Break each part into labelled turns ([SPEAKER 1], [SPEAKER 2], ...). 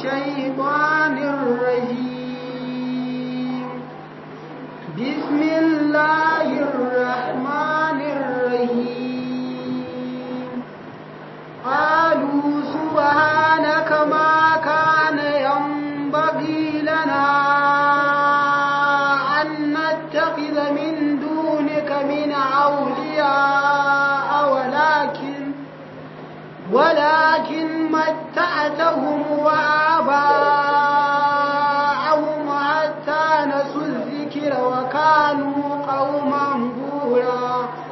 [SPEAKER 1] الشيطان الرجيم بسم الله الرحمن الرحيم قالوا سبحانك ما كان ينبغي لنا أن نتخذ من دونك من أولياء ولكن ولكن متعتهم وآباءهم حتى نسوا الذكر وكانوا قوما بورا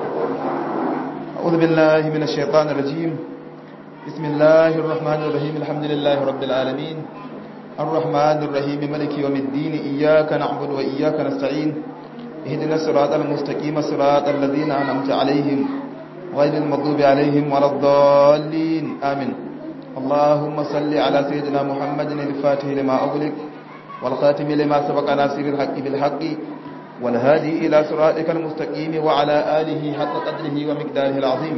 [SPEAKER 2] أعوذ بالله من الشيطان الرجيم بسم الله الرحمن الرحيم الحمد لله رب العالمين الرحمن الرحيم ملك يوم الدين إياك نعبد وإياك نستعين اهدنا الصراط المستقيم صراط الذين أنعمت عليهم غير المغضوب عليهم ولا الضالين آمين اللهم صل على سيدنا محمد الفاتح لما أغلق والخاتم لما سبق ناصر الحق بالحق والهادي إلى صراطك المستقيم وعلى آله حق قدره ومقداره العظيم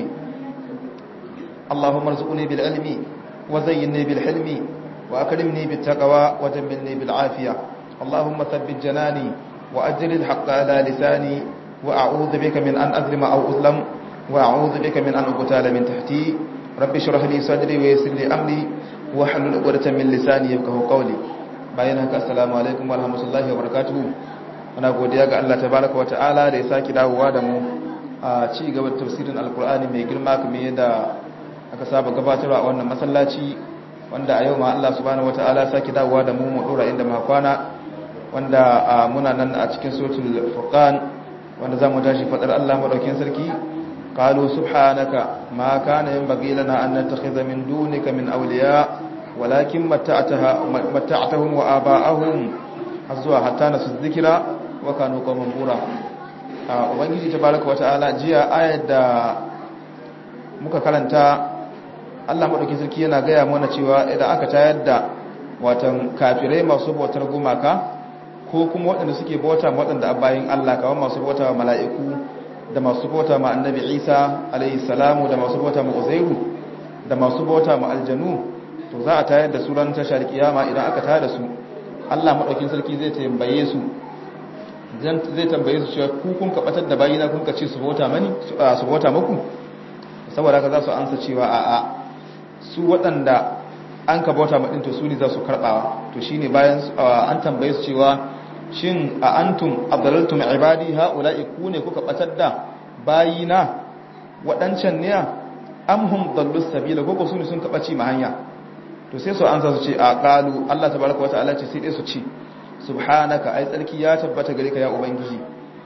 [SPEAKER 2] اللهم ارزقني بالعلم وزينني بالحلم وأكرمني بالتقوى وجملني بالعافية اللهم ثبت جناني وأجر الحق على لساني وأعوذ بك من أن أظلم أو أظلم وأعوذ بك من أن أقتال من تحتي رب اشرح لي صدري ويسر لي أمري واحلل عقدة من لساني يفقهوا قولي bayan haka assalamu alaikum warahmatullahi wabarakatuh muna godiya ga Allah tabaraka wa ta'ala da ya saki dawowa da mu a ci gaba da tafsirin alkur'ani mai girma kamar yadda aka saba gabatarwa a wannan masallaci wanda a yau ma Allah subhanahu wataala saki dawowa da mu mu dora inda muka kwana wanda muna nan a cikin suratul furqan wanda zamu tashi fadar Allah madaukakin sarki qalu subhanaka ma kana yanbaghi lana an nattakhidha min dunika min awliya walakin matta'ataha matta'tahum wa aba'ahum azwa hatta nasu dhikra wa kanu qawman bura ubangiji tabaraka wataala jiya ayat da muka karanta Allah maɗauki sarki yana gaya mana cewa idan aka tayar da watan kafirai masu bautar gumaka ko kuma waɗanda suke bauta waɗanda a bayan Allah kawai masu bauta wa mala'iku da masu bauta ma annabi Isa alayhi salamu da masu bauta ma Uzairu da masu bauta ma aljanu to za a tayar da su ran tashar kiyama idan aka tayar da su Allah maɗaukin sarki zai tambaye su zai tambaye su cewa ku kun kabatar da bayina kun ka ce su bauta mani su bauta muku saboda haka za su ansa cewa a'a su waɗanda an ka bauta maɗin to su ne za su karɓawa to shi ne bayan an tambaye su cewa shin a antum abdalaltum ibadi ha'ula'i ku ne kuka ɓatar da bayina waɗancan ne amhum dallus sabila ko su ne sun kaɓaci ma hanya to sai su ansa su ce a ƙalu Allah tabaraka wa ta'ala ce sai dai su ce subhanaka ai tsarki ya tabbata gare ka ya ubangiji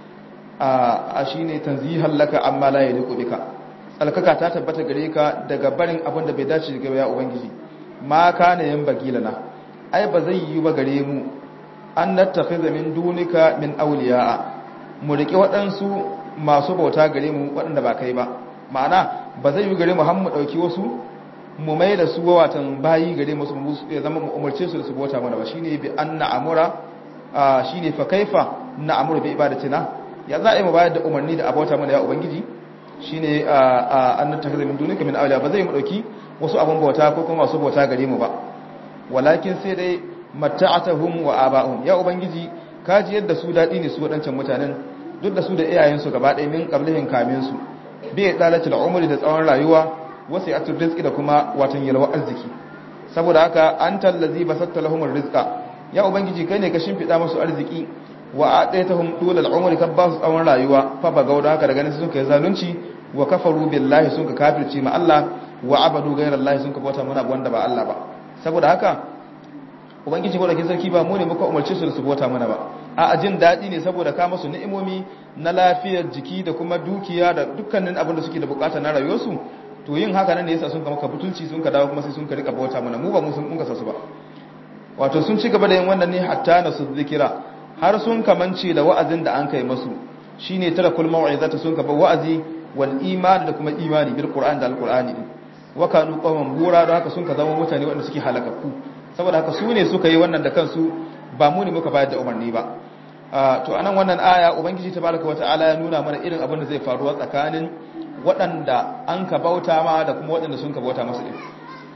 [SPEAKER 2] a shine tanzihan laka amma la yaliqu bika tsalkaka ta tabbata gare ka daga barin abin da bai dace ga ya ubangiji ma kana yan bagilana ai ba zai yi ba gare mu an nattakhiza min dunika min awliya'a mu rike waɗansu masu bauta gare mu waɗanda ba kai ba ma'ana ba zai yi gare mu har mu dauki wasu mu mai da su watan bayi gare mu su ya zama mu umarce su da su bauta mana ba shine bi anna amura shine fa kaifa na amuru bi ibadatina ya za a yi mu bayar da umarni da abauta mana ya ubangiji shine an tattakhidha min dunika min awliya ba zai mu dauki wasu abun bauta ko kuma masu bauta gare mu ba walakin sai dai matta'atuhum wa aba'uhum ya ubangiji kaji yadda su dadi ne su wadancan mutanen duk da su da iyayen su gaba ɗaya min qablihin kamin su bi dalatul umri da tsawon rayuwa wasu ya rizqi da kuma watan yalwa arziki saboda haka antal ladzi basatta lahumur rizqa ya ubangiji kai ne ka shimfida musu arziki wa adaitahum dulal umri ka ba su tsawon rayuwa fa ba gauda haka daga nan sun kai zalunci wa kafaru billahi sun ka kafirci ma Allah wa abadu ghayrallahi sun ka bauta mana wanda ba Allah ba saboda haka ubangiji gwada sarki ba mu ne muka umarce su su bauta mana ba a ajin dadi ne saboda ka musu ni'imomi na lafiyar jiki da kuma dukiya da dukkanin abin da suke da bukata na rayuwarsu to yin haka nan ne yasa sun ka maka butulci sun ka dawo kuma sai sun ka rika bauta mana mu ba mu sun mun ka sasu ba wato sun ci gaba da yin wannan ne hatta na su zikira har sun kamance da wa'azin da an kai masu shine tara kul mau'izata sun kaba wa'azi wal imani da kuma imani bil qur'an da al qur'ani wa kanu qawman bura da haka sun ka zama mutane wanda suke halakakku saboda haka su ne suka yi wannan da kansu ba mu ne muka bayar da umarni ba to anan wannan aya ubangiji tabaraka wataala ya nuna mana irin abin da zai faruwa tsakanin waɗanda an ka bauta ma da kuma waɗanda sun ka bauta masa din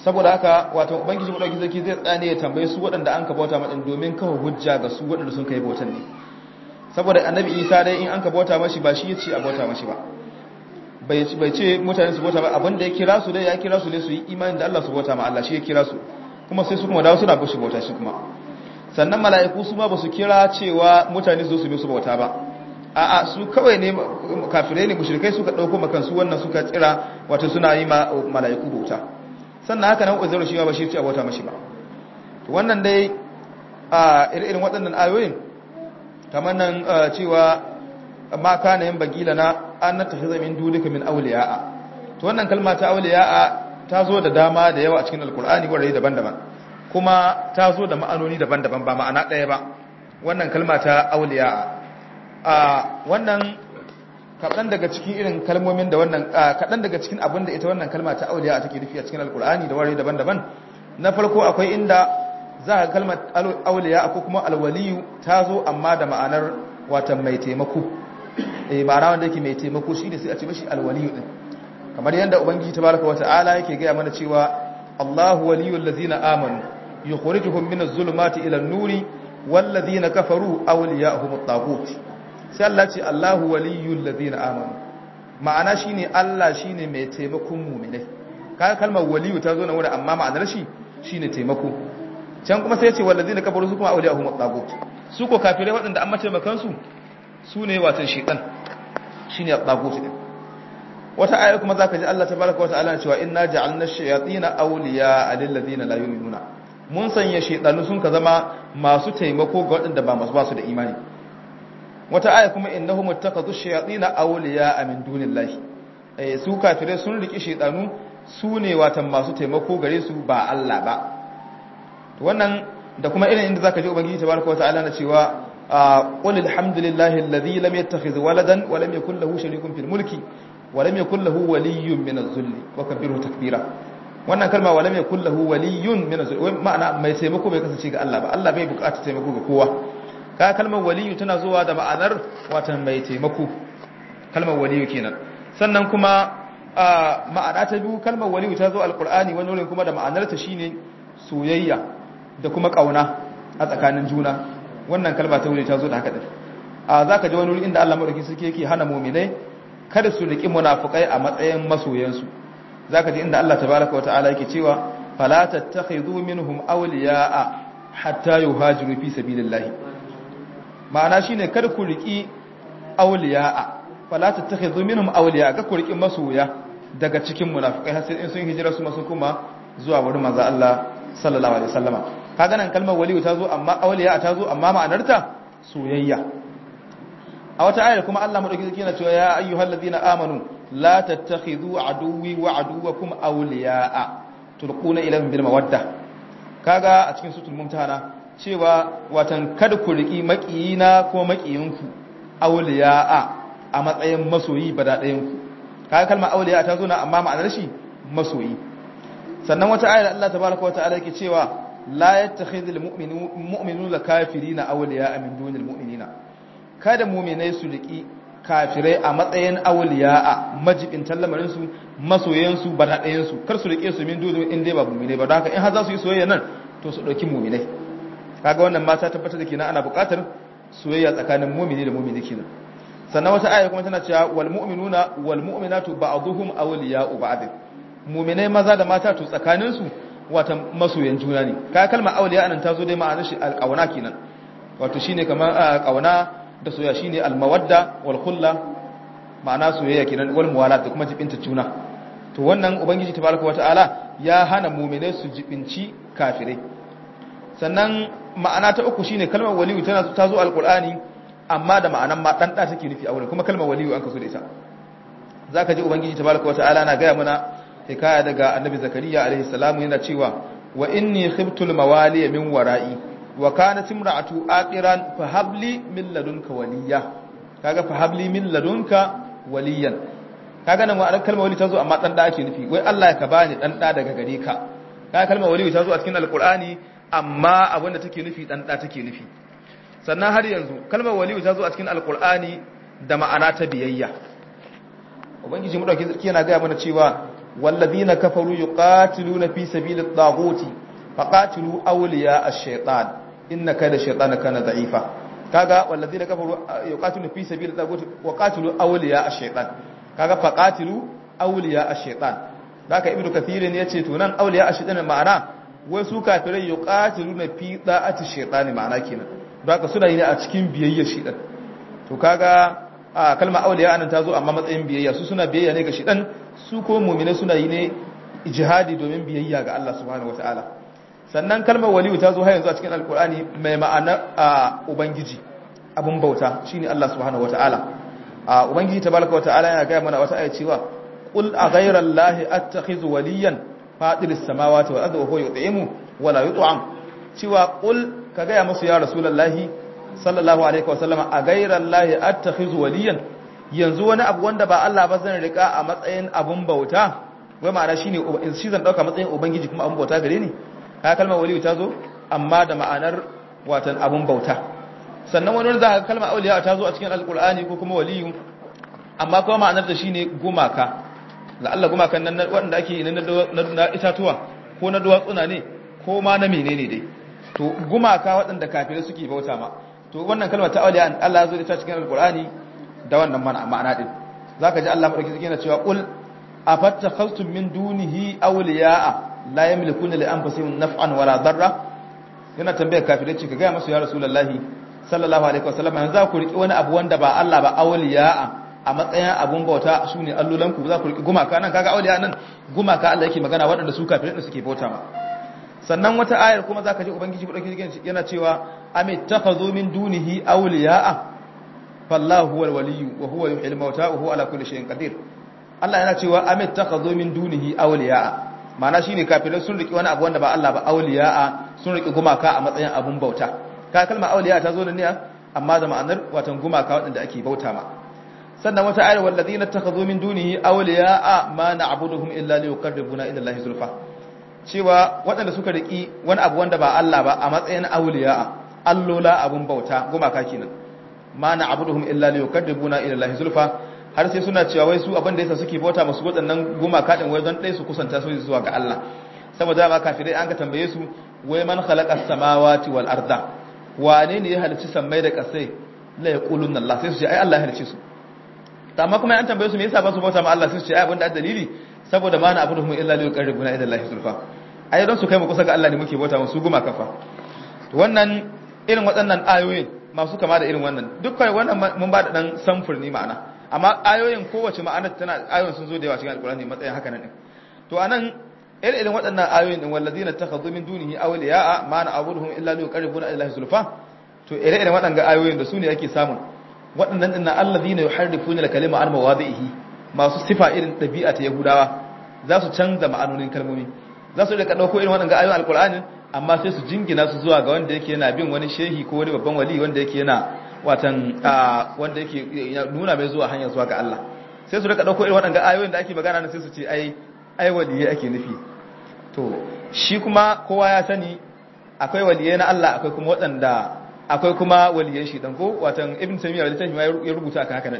[SPEAKER 2] saboda haka wato ubangiji madauki zaki zai tsane ya tambaye su waɗanda an ka bauta madin domin kawo hujja ga su waɗanda sun kai bautan ne saboda annabi isa dai in an ka bauta mashi ba shi ya ce a bauta mashi ba bai ce mutane su bauta ba abinda ya kira su dai ya kira su ne su yi imani da Allah su bauta ma Allah shi ya kira su kuma sai su kuma dawo suna bashi bauta shi kuma sannan mala'iku su ma ba su kira cewa mutane su zo su bi su bauta ba a'a su kawai ne kafirai ne mushrikai suka dauko makan su wannan suka tsira wato suna yi ma mala'iku bauta sannan haka nan uzairu shi ma ba shi ce a bauta mashi ba to wannan dai a irin waɗannan ayoyin kamar nan cewa ma kana yin bagila na an nattakhidha min dunika min awliya'a to wannan kalma ta awliya'a ta zo da dama da yawa a cikin alkur'ani wurare daban-daban kuma ta zo da ma'anoni daban-daban ba ma'ana ɗaya ba wannan kalma ta awliya'a a wannan kaɗan daga cikin irin kalmomin da wannan kaɗan daga cikin abin da ita wannan kalma ta awliya'a take nufi a cikin alkur'ani da wurare daban-daban na farko akwai inda za ka kalmar awliya'a ko kuma alwaliyu ta zo amma da ma'anar watan mai taimako eh ma'ana wanda yake mai taimako shi ne sai a ce mashi alwaliyu din kamar yadda ubangiji tabaraka wata'ala yake gaya mana cewa Allahu waliyul ladzina amanu yukhrijuhum minaz zulumati ila an-nuri wal ladzina kafaru awliya'uhum at-taghut sai Allah ce Allahu waliyul ladzina amanu ma'ana shine Allah shine mai taimakon mu'minai kaga kalmar waliyu ta zo na wurin amma ma'anar shi shine taimako can kuma sai ya ce wal ladzina kafaru su kuma awliya'uhum at-taghut su ko kafirai waɗanda an mace makansu su ne watan shaytan shine at-taghut din wata aya kuma zaka ji Allah tabaraka wa ta'ala cewa inna ja'alna ash-shayatina awliya lil ladina la yu'minuna mun sanya shaytanu sun ka zama masu taimako ga waɗanda ba masu basu da imani wata aya kuma innahum ittakhadhu ash-shayatina awliya min dunillahi eh su kafire sun riki shaytanu su ne watan masu taimako gare su ba Allah ba to wannan da kuma irin inda zaka ji ubangiji tabaraka wa ta'ala na cewa qul alhamdulillahi alladhi lam yattakhidh waladan wa lam yakul lahu sharikun fil mulki ولم يكن له ولي من الذل وكبره تكبيرا wannan kalma walam yakul lahu waliyun min azul ma'ana mai taimako bai kasance ga Allah ba Allah bai bukata taimako ga kowa ka kalmar waliyu tana zuwa da ma'anar watan mai taimako kalmar waliyu kenan sannan kuma ma'ana ta biyu kalmar waliyu ta zo alqur'ani wani wurin kuma da ma'anar ta shine soyayya da kuma kauna a tsakanin juna wannan kalma ta wuri ta zo da haka din a zaka ji wani wuri inda Allah madauki suke yake hana mu'minai kada su riki munafukai a matsayin masoyansu zaka ji inda Allah tabaaraka wataala yake cewa fala tattakhidhu minhum awliya'a hatta yuhajiru fi sabilillah ma'ana shine kada ku riki awliya'a fala tattakhidhu minhum awliya'a ga ku riki masoya daga cikin munafukai har sai in sun hijira su masu kuma zuwa wurin manzo Allah sallallahu alaihi wasallama kaga nan kalmar waliyu ta zo amma awliya'a ta zo amma ma'anarta soyayya a wata ayar kuma Allah madauki zaki yana cewa ya ayyuhal ladina amanu la tattakhidhu aduwwi wa aduwwakum awliya'a tulquna ilayhim bil mawadda kaga a cikin sutul mumtahana cewa watan kada ku riki makiyina ko makiyinku awliya'a a matsayin masoyi bada ɗayan ku kaga kalmar awliya ta zo na amma ma'anar shi masoyi sannan wata ayar Allah tabaaraka wa ta'ala yake cewa la yattakhidhul mu'minuna kafirina awliya'a min dunil mu'minina kada muminai su riki kafirai a matsayin awliya'a majibin tallamarin su masoyan su badaɗayan su kar su rike su min dudu in dai ba muminai ba don haka in har za su yi soyayya nan to su dauki muminai kaga wannan mata tabbatar da kenan ana buƙatar soyayya tsakanin mumini da mumini kenan sannan wata aya kuma tana cewa wal mu'minuna wal mu'minatu ba'dhuhum awliya'u ba'd muminai maza da mata to tsakanin su wata masoyan juna ne kaga kalmar awliya nan ta zo dai ma'anar shi alqauna kenan wato shine kamar kauna da soyayya shine almawadda wal khulla ma'ana soyayya kenan wal muwalat da kuma jibinta juna to wannan ubangiji tabaraka wataala ya hana mu'minai su jibinci kafirai sannan ma'ana ta uku shine kalmar waliyu tana ta zo alqur'ani amma da ma'anan ma dan da take nufi a wurin kuma kalmar waliyu an kaso da ita zaka ji ubangiji tabaraka wataala na ga mana hikaya daga annabi zakariya alaihi salamu yana cewa wa inni khiftul mawali min wara'i wa kanat imra'atu aqiran fa habli min ladunka waliya kaga fa habli min ladunka waliyan kaga nan wa'an kalmar wali tazo amma dan da ake nufi wai Allah ya ka bani dan da daga gare ka kaga kalmar wali tazo a cikin alqur'ani amma abinda take nufi dan da take nufi sannan har yanzu kalmar wali tazo a cikin alqur'ani da ma'ana ta biyayya ubangiji mu dauki yana ga mana cewa wallazina kafaru yuqatiluna fi sabilit taghuti faqatilu awliya ash-shaytan inna kayda shaytana kana da'ifa kaga wallazina kafaru yuqatiluna fi sabilit taghuti wa qatilu awliya ash-shaytan kaga faqatilu awliya ash-shaytan haka ibnu kathir ne yace to nan awliya ash-shaytan ma'ana wai su kafirai yuqatiluna fi da'ati shaytan ma'ana kenan haka suna yi ne a cikin biyayya shaytan to kaga a kalmar awliya anan ta zo amma matsayin biyayya su suna biyayya ne ga shaytan su ko mu'mina suna yi ne jihadi domin biyayya ga Allah subhanahu wataala sannan kalmar waliyu ta zo har yanzu a cikin alkur'ani mai ma'ana a ubangiji abun bauta shine Allah subhanahu wataala a ubangiji tabaraka wataala yana ga mana wata aya cewa qul a ghayra allahi attakhizu waliyan fadiris samawati wal ardi wa huwa yut'imu wa la yut'am cewa qul ka ga musu ya rasulullahi sallallahu alaihi wasallama a ghayra allahi attakhizu waliyan yanzu wani abu wanda ba Allah ba zan rika a matsayin abun bauta wai ma'ana shine shi zan dauka matsayin ubangiji kuma abun bauta gare ni ka kalmar waliyu ta zo amma da ma'anar watan abun bauta sannan wani wani za ka kalmar auliya ta zo a cikin alkur'ani ko kuma waliyu amma kuma ma'anar da shine gumaka la'alla gumakan nan waɗanda ake na itatuwa ko na duwatsuna ne ko ma na menene dai to gumaka waɗanda kafirai suke bauta ma to wannan kalmar ta auliya Allah ya zo da ta cikin alkur'ani da wannan ma'ana din zaka ji Allah madauki yana cewa qul afattakhastum min dunihi awliya'a la yamlikuna li anfusihim naf'an wala darra yana tambayar kafirai ce ka ga masu ya rasulullahi sallallahu alaihi wasallam yanzu za ku riki wani abu wanda ba Allah ba awliya'a a matsayin abun bauta su ne allolan ku za ku riki gumaka nan kaga awliya nan gumaka Allah yake magana waɗanda su kafirai da suke bauta ma sannan wata ayar kuma zaka ji ubangiji budaki yana cewa amit takhadhu min dunihi awliya'a fallahu huwal waliyyu wa huwa yuhyil mauta wa huwa ala kulli shay'in qadir Allah yana cewa amit takhadhu min dunihi awliya'a ma'ana shine kafirai sun riki wani abu wanda ba Allah ba awliya'a sun riki gumaka a matsayin abun bauta ka kalmar awliya ta zo da niyya amma da ma'anar watan gumaka waɗanda ake bauta ma sannan wata ayar walladina takhadhu min dunihi awliya'a ma na'buduhum illa liyuqarribuna ila Allahi zulfa cewa waɗanda suka riki wani abu wanda ba Allah ba a matsayin awliya'a allola abun bauta gumaka kenan ma na'buduhum illa liyuqarribuna ila Allahi zulfa har sai suna cewa wai su abin da yasa suke bauta masu waɗannan gumaka din wai don ɗaya su kusanta su zuwa ga Allah saboda ma kafirai an ka tambaye su wai man khalaqa samawati wal arda wane ne ya halicci sammai da kasai la yaqulun Allah sai su ce ai Allah ya halicce su amma kuma an tambaye su me yasa ba su bauta ma Allah sai su ce ai abin da dalili saboda ma na abuduhum illa li yuqarribuna ila Allah zulfa ai don su kai mu kusa ga Allah ne muke bauta musu gumaka fa to wannan irin waɗannan ayoyin masu kama da irin wannan dukkan wannan mun ba da dan samfur ne ma'ana amma ayoyin kowace ma'anar tana ayoyin sun zo da yawa cikin alkurani matsayin haka nan to anan irin irin waɗannan ayoyin din wallazina takhadhu min dunihi awliya'a ma na'buduhum illa liqarribuna ila zulfa to irin irin waɗannan ayoyin da su ne ake samun waɗannan din allazina yuharrifuna al-kalima an mawadihi masu sifa irin ɗabi'a ta yahudawa za su canza ma'anonin kalmomi za su rika dauko irin waɗannan ayoyin alkurani amma sai su jingina su zuwa ga wanda yake yana bin wani shehi ko wani babban wali wanda yake yana watan wanda yake nuna mai zuwa hanyar zuwa ga Allah sai su rika dauko irin waɗannan ayoyin da ake magana nan sai su ce ai ai waliyai ake nufi to shi kuma kowa ya sani akwai waliyai na Allah akwai kuma waɗanda akwai kuma waliyai shi dan ko watan ibn taymiya da tashi ya rubuta akan haka nan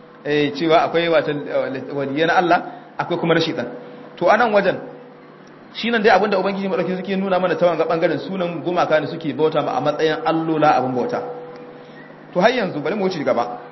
[SPEAKER 2] eh cewa akwai watan waliyai na Allah akwai kuma na shaitan to anan wajen shi nan dai abinda ubangiji madauki suke nuna mana ta wanga bangaren sunan gumaka ne suke bauta ma a matsayin allola abin bauta to har yanzu bari mu wuce gaba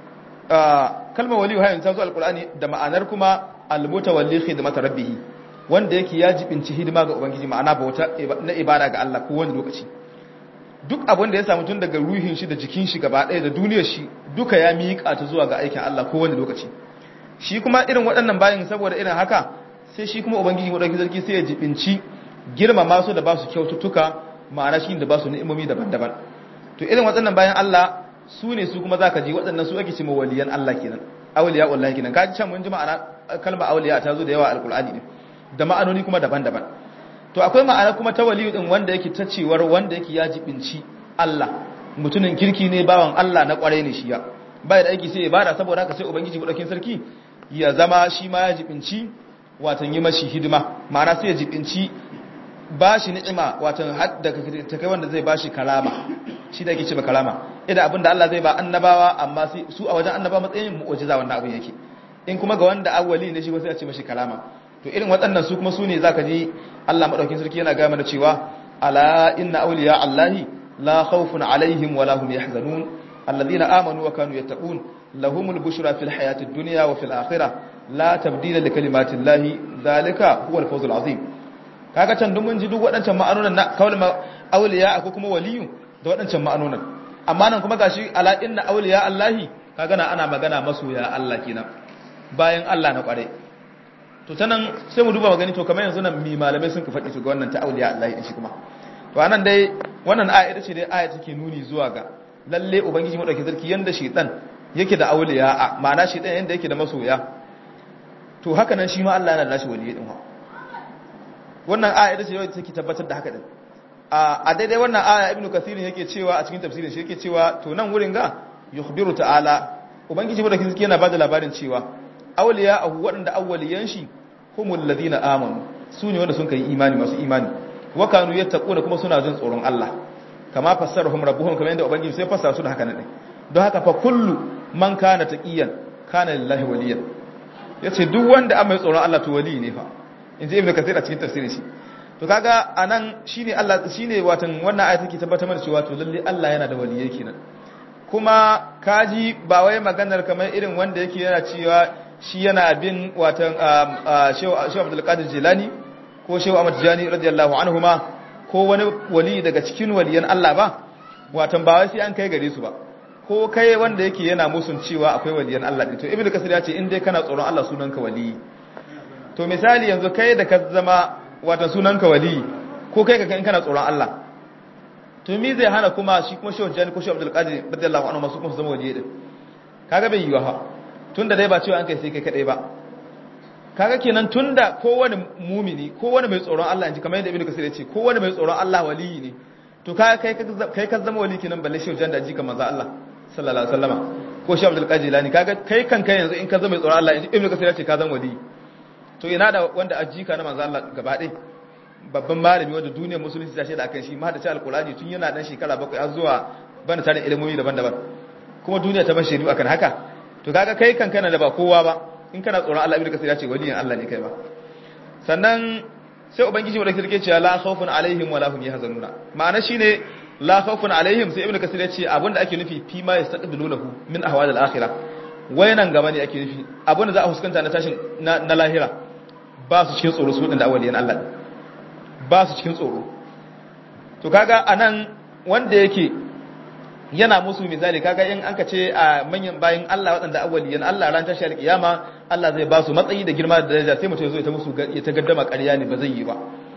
[SPEAKER 2] kalmar waliyu har yanzu ta zo alkur'ani da ma'anar kuma almutawalli khidmat rabbih wanda yake ya jibinci hidima ga ubangiji ma'ana bauta na ibada ga Allah ko wani lokaci duk abin da ya samu tun daga ruhin shi da jikin shi gaba ɗaya da duniyar shi duka ya miƙa ta zuwa ga aikin Allah ko wani lokaci shi kuma irin waɗannan bayin saboda irin haka sai shi kuma ubangiji madauki sarki sai ya jibinci girmama su da ba su kyaututtuka ma'ana shi da ba su ni'imomi daban-daban to irin waɗannan bayan Allah su ne su kuma zaka ji waɗannan su ake cewa waliyan Allah kenan awliya wallahi kenan kaji can mun ji ma'ana kalmar awliya ta zo da yawa alqur'ani ne da ma'anoni kuma daban-daban to akwai ma'ana kuma ta waliyu din wanda yake ta cewar wanda yake ya jibinci Allah mutumin kirki ne bawan Allah na kwarai ne shi ya bai da aiki sai ibada saboda haka sai ubangiji madaukin sarki ya zama shi ma ya jibinci watan yi mashi hidima ma'ana sai ya jibinci ba shi ni'ima watan hadda ta kai wanda zai ba shi kalama shi da yake ce ba kalama idan abinda Allah zai ba annabawa amma su a wajen annabawa matsayin mu'ujiza wannan abin yake in kuma ga wanda awwali ne shi ba sai a ce mashi kalama to irin waɗannan su kuma su ne zaka ji Allah madaukakin sarki yana ga mana cewa ala inna awliya allahi la khawfun alaihim wa lahum yahzanun alladhina amanu wa kanu yattaqun lahumul bushra fil hayatid dunya wa fil akhirah la tabdila li kalimati llahi dhalika huwa al fawzul azim kaga can duk mun ji duk waɗancan ma'anonan na kawai awliya ko kuma waliyu da waɗancan ma'anonan amma nan kuma gashi ala inna awliya allahi kaga na ana magana masoya Allah kenan bayan Allah na kware to ta nan sai mu duba magani to kamar yanzu nan mi malamai sun ka faɗi su ga wannan ta'auliya Allah ya shi kuma to anan dai wannan aya ita ce dai aya take nuni zuwa ga lalle ubangiji madauki sarki yanda shaytan yake da auliya a ma'ana shaytan yanda yake da masoya to haka nan shi ma Allah yana da nashi waliyyi din wannan aya ita ce yau take tabbatar da haka din a daidai wannan aya ibnu kathirin yake cewa a cikin tafsirin shi yake cewa to nan wurin ga yukhbiru ta'ala ubangiji madauki sarki yana bada labarin cewa awliya ahu waɗanda awwaliyan shi humul ladina amanu su ne wanda sun kai imani masu imani wa kanu yattaquna kuma suna jin tsoron Allah kama fassarahum rabbuhum kamar yadda ubangiji sai fassara su da haka ne don haka fa kullu man kana taqiyan kana lillahi waliyan yace duk wanda an mai tsoron Allah to wali ne fa inji ibnu kathir a cikin tafsirin shi to kaga anan shine Allah shine watan wannan ayat take tabbatar mana cewa to lalle Allah yana da waliyai kenan kuma kaji ba wai maganar kamar irin wanda yake yana cewa shi yana bin watan shehu abdulkadir jilani ko shehu ahmad jani radiyallahu anhuma ko wani wali daga cikin waliyan Allah ba watan ba wai sai an kai gare su ba ko kai wanda yake yana musun cewa akwai waliyan Allah din to ibnu kasir ya ce in dai kana tsoron Allah sunanka wali to misali yanzu kai da ka zama watan sunanka wali ko kai ka in kana tsoron Allah to mi zai hana kuma shi kuma shehu jani ko shehu abdulkadir radiyallahu anhu masu kuma su zama waliyi din kaga bai yiwa ha tunda dai ba cewa an kai sai kai kadai ba kaga kenan tunda kowane mumini kowane mai tsoron Allah inji kamar yadda ibnu kasir ya ce kowane mai tsoron Allah waliyi ne to kaga kai kai ka zama wali kenan balle shehu janda ji kamar manzo Allah sallallahu alaihi wasallama ko shehu abdul qadir lani kaga kai kanka yanzu in ka zama mai tsoron Allah inji ibnu kasir ya ce ka zama wali to ina da wanda ajika na manzo Allah gaba ɗaya babban malami wanda duniyar musulunci ta shaida akan shi ma da ta alqurani tun yana dan shekara bakwai har zuwa bana tare ilimomi daban-daban kuma duniya ta bar shaidu akan haka to kaga kai kan kana da ba kowa ba in kana tsoron Allah ibnu kasir ya ce waliyin Allah ne kai ba sannan sai ubangiji wanda kirke cewa la khawfun alaihim wala hum yahzanuna ma'ana shine la khawfun alaihim sai ibnu kasir ya ce abinda ake nufi fi ma yastaqbilunahu min ahwal al-akhirah wayanan gaba ne ake nufi abinda za a huskanta na tashin na lahira ba su cikin tsoro su da awaliyan Allah ba su cikin tsoro to kaga anan wanda yake yana musu misali kaga in anka ce a manyan bayin Allah waɗanda awwaliyan Allah ran tashi alkiyama Allah zai ba su matsayi da girma da daraja sai mutum ya zo ya ta musu ya ta gaddama ƙarya ne ba zai yi ba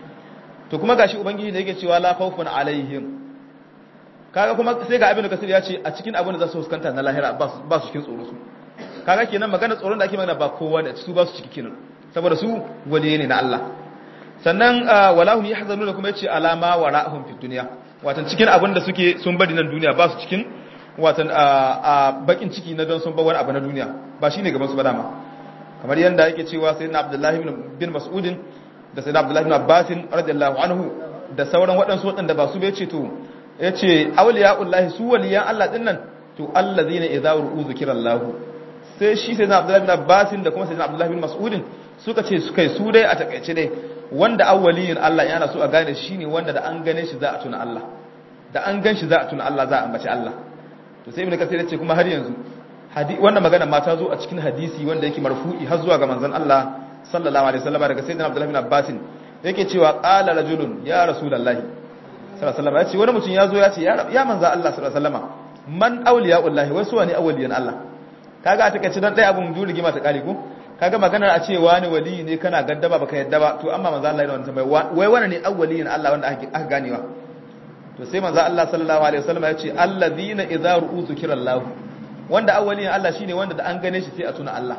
[SPEAKER 2] to kuma gashi ubangiji da yake cewa la khawfun alaihim kaga kuma sai ga abin kasir ya ce a cikin abin da za su fuskanta na lahira ba su cikin tsoro su kaga kenan magana tsoron da ake magana ba kowa da su ba su ciki kenan saboda su waliye ne na Allah sannan walahum yahzanuna kuma yace alama wara'ahum fid dunya watan cikin abin da suke sun bari nan duniya ba su cikin watan a bakin ciki na don sun bar wani abu na duniya ba shine gaban su ba dama kamar yanda yake cewa sayyidina abdullahi bin mas'udin da sayyidina abdullahi bin abbas radiyallahu anhu da sauran waɗansu waɗanda ba su bai ce to yace awliya'ullahi su waliyan Allah din nan to allazina idza ru'u zikrallahu sai shi sayyidina abdullahi bin abbas da kuma sayyidina abdullahi bin mas'udin suka ce su kai su dai a takaice dai wanda awwaliyin Allah yana so a gane shi ne wanda da an gane shi za a tuna Allah da an gan shi za a tuna Allah za a ambaci Allah to sai ibnu kasir yace kuma har yanzu wannan magana ma ta zo a cikin hadisi wanda yake marfu'i har zuwa ga manzon Allah sallallahu alaihi wasallam daga sayyidina Abdullah bin Abbas yake cewa qala rajulun ya rasulullahi sallallahu alaihi wasallam yace wani mutum ya zo ya ce ya manzon Allah sallallahu alaihi wasallam man awliyaullahi wasu wani awliyan Allah kaga a takaice dan dai abun dole gima ta kare ko kaga maganar a ce wani wali ne kana gaddaba baka yadda ba to amma manzo Allah yana wannan tambaya wai wani ne awwaliyin Allah wanda aka ganewa to sai manzo Allah sallallahu alaihi wasallam ya ce allazina idza ru'u zikrallah wanda awwaliyin Allah shine wanda da an gane shi sai a tuna Allah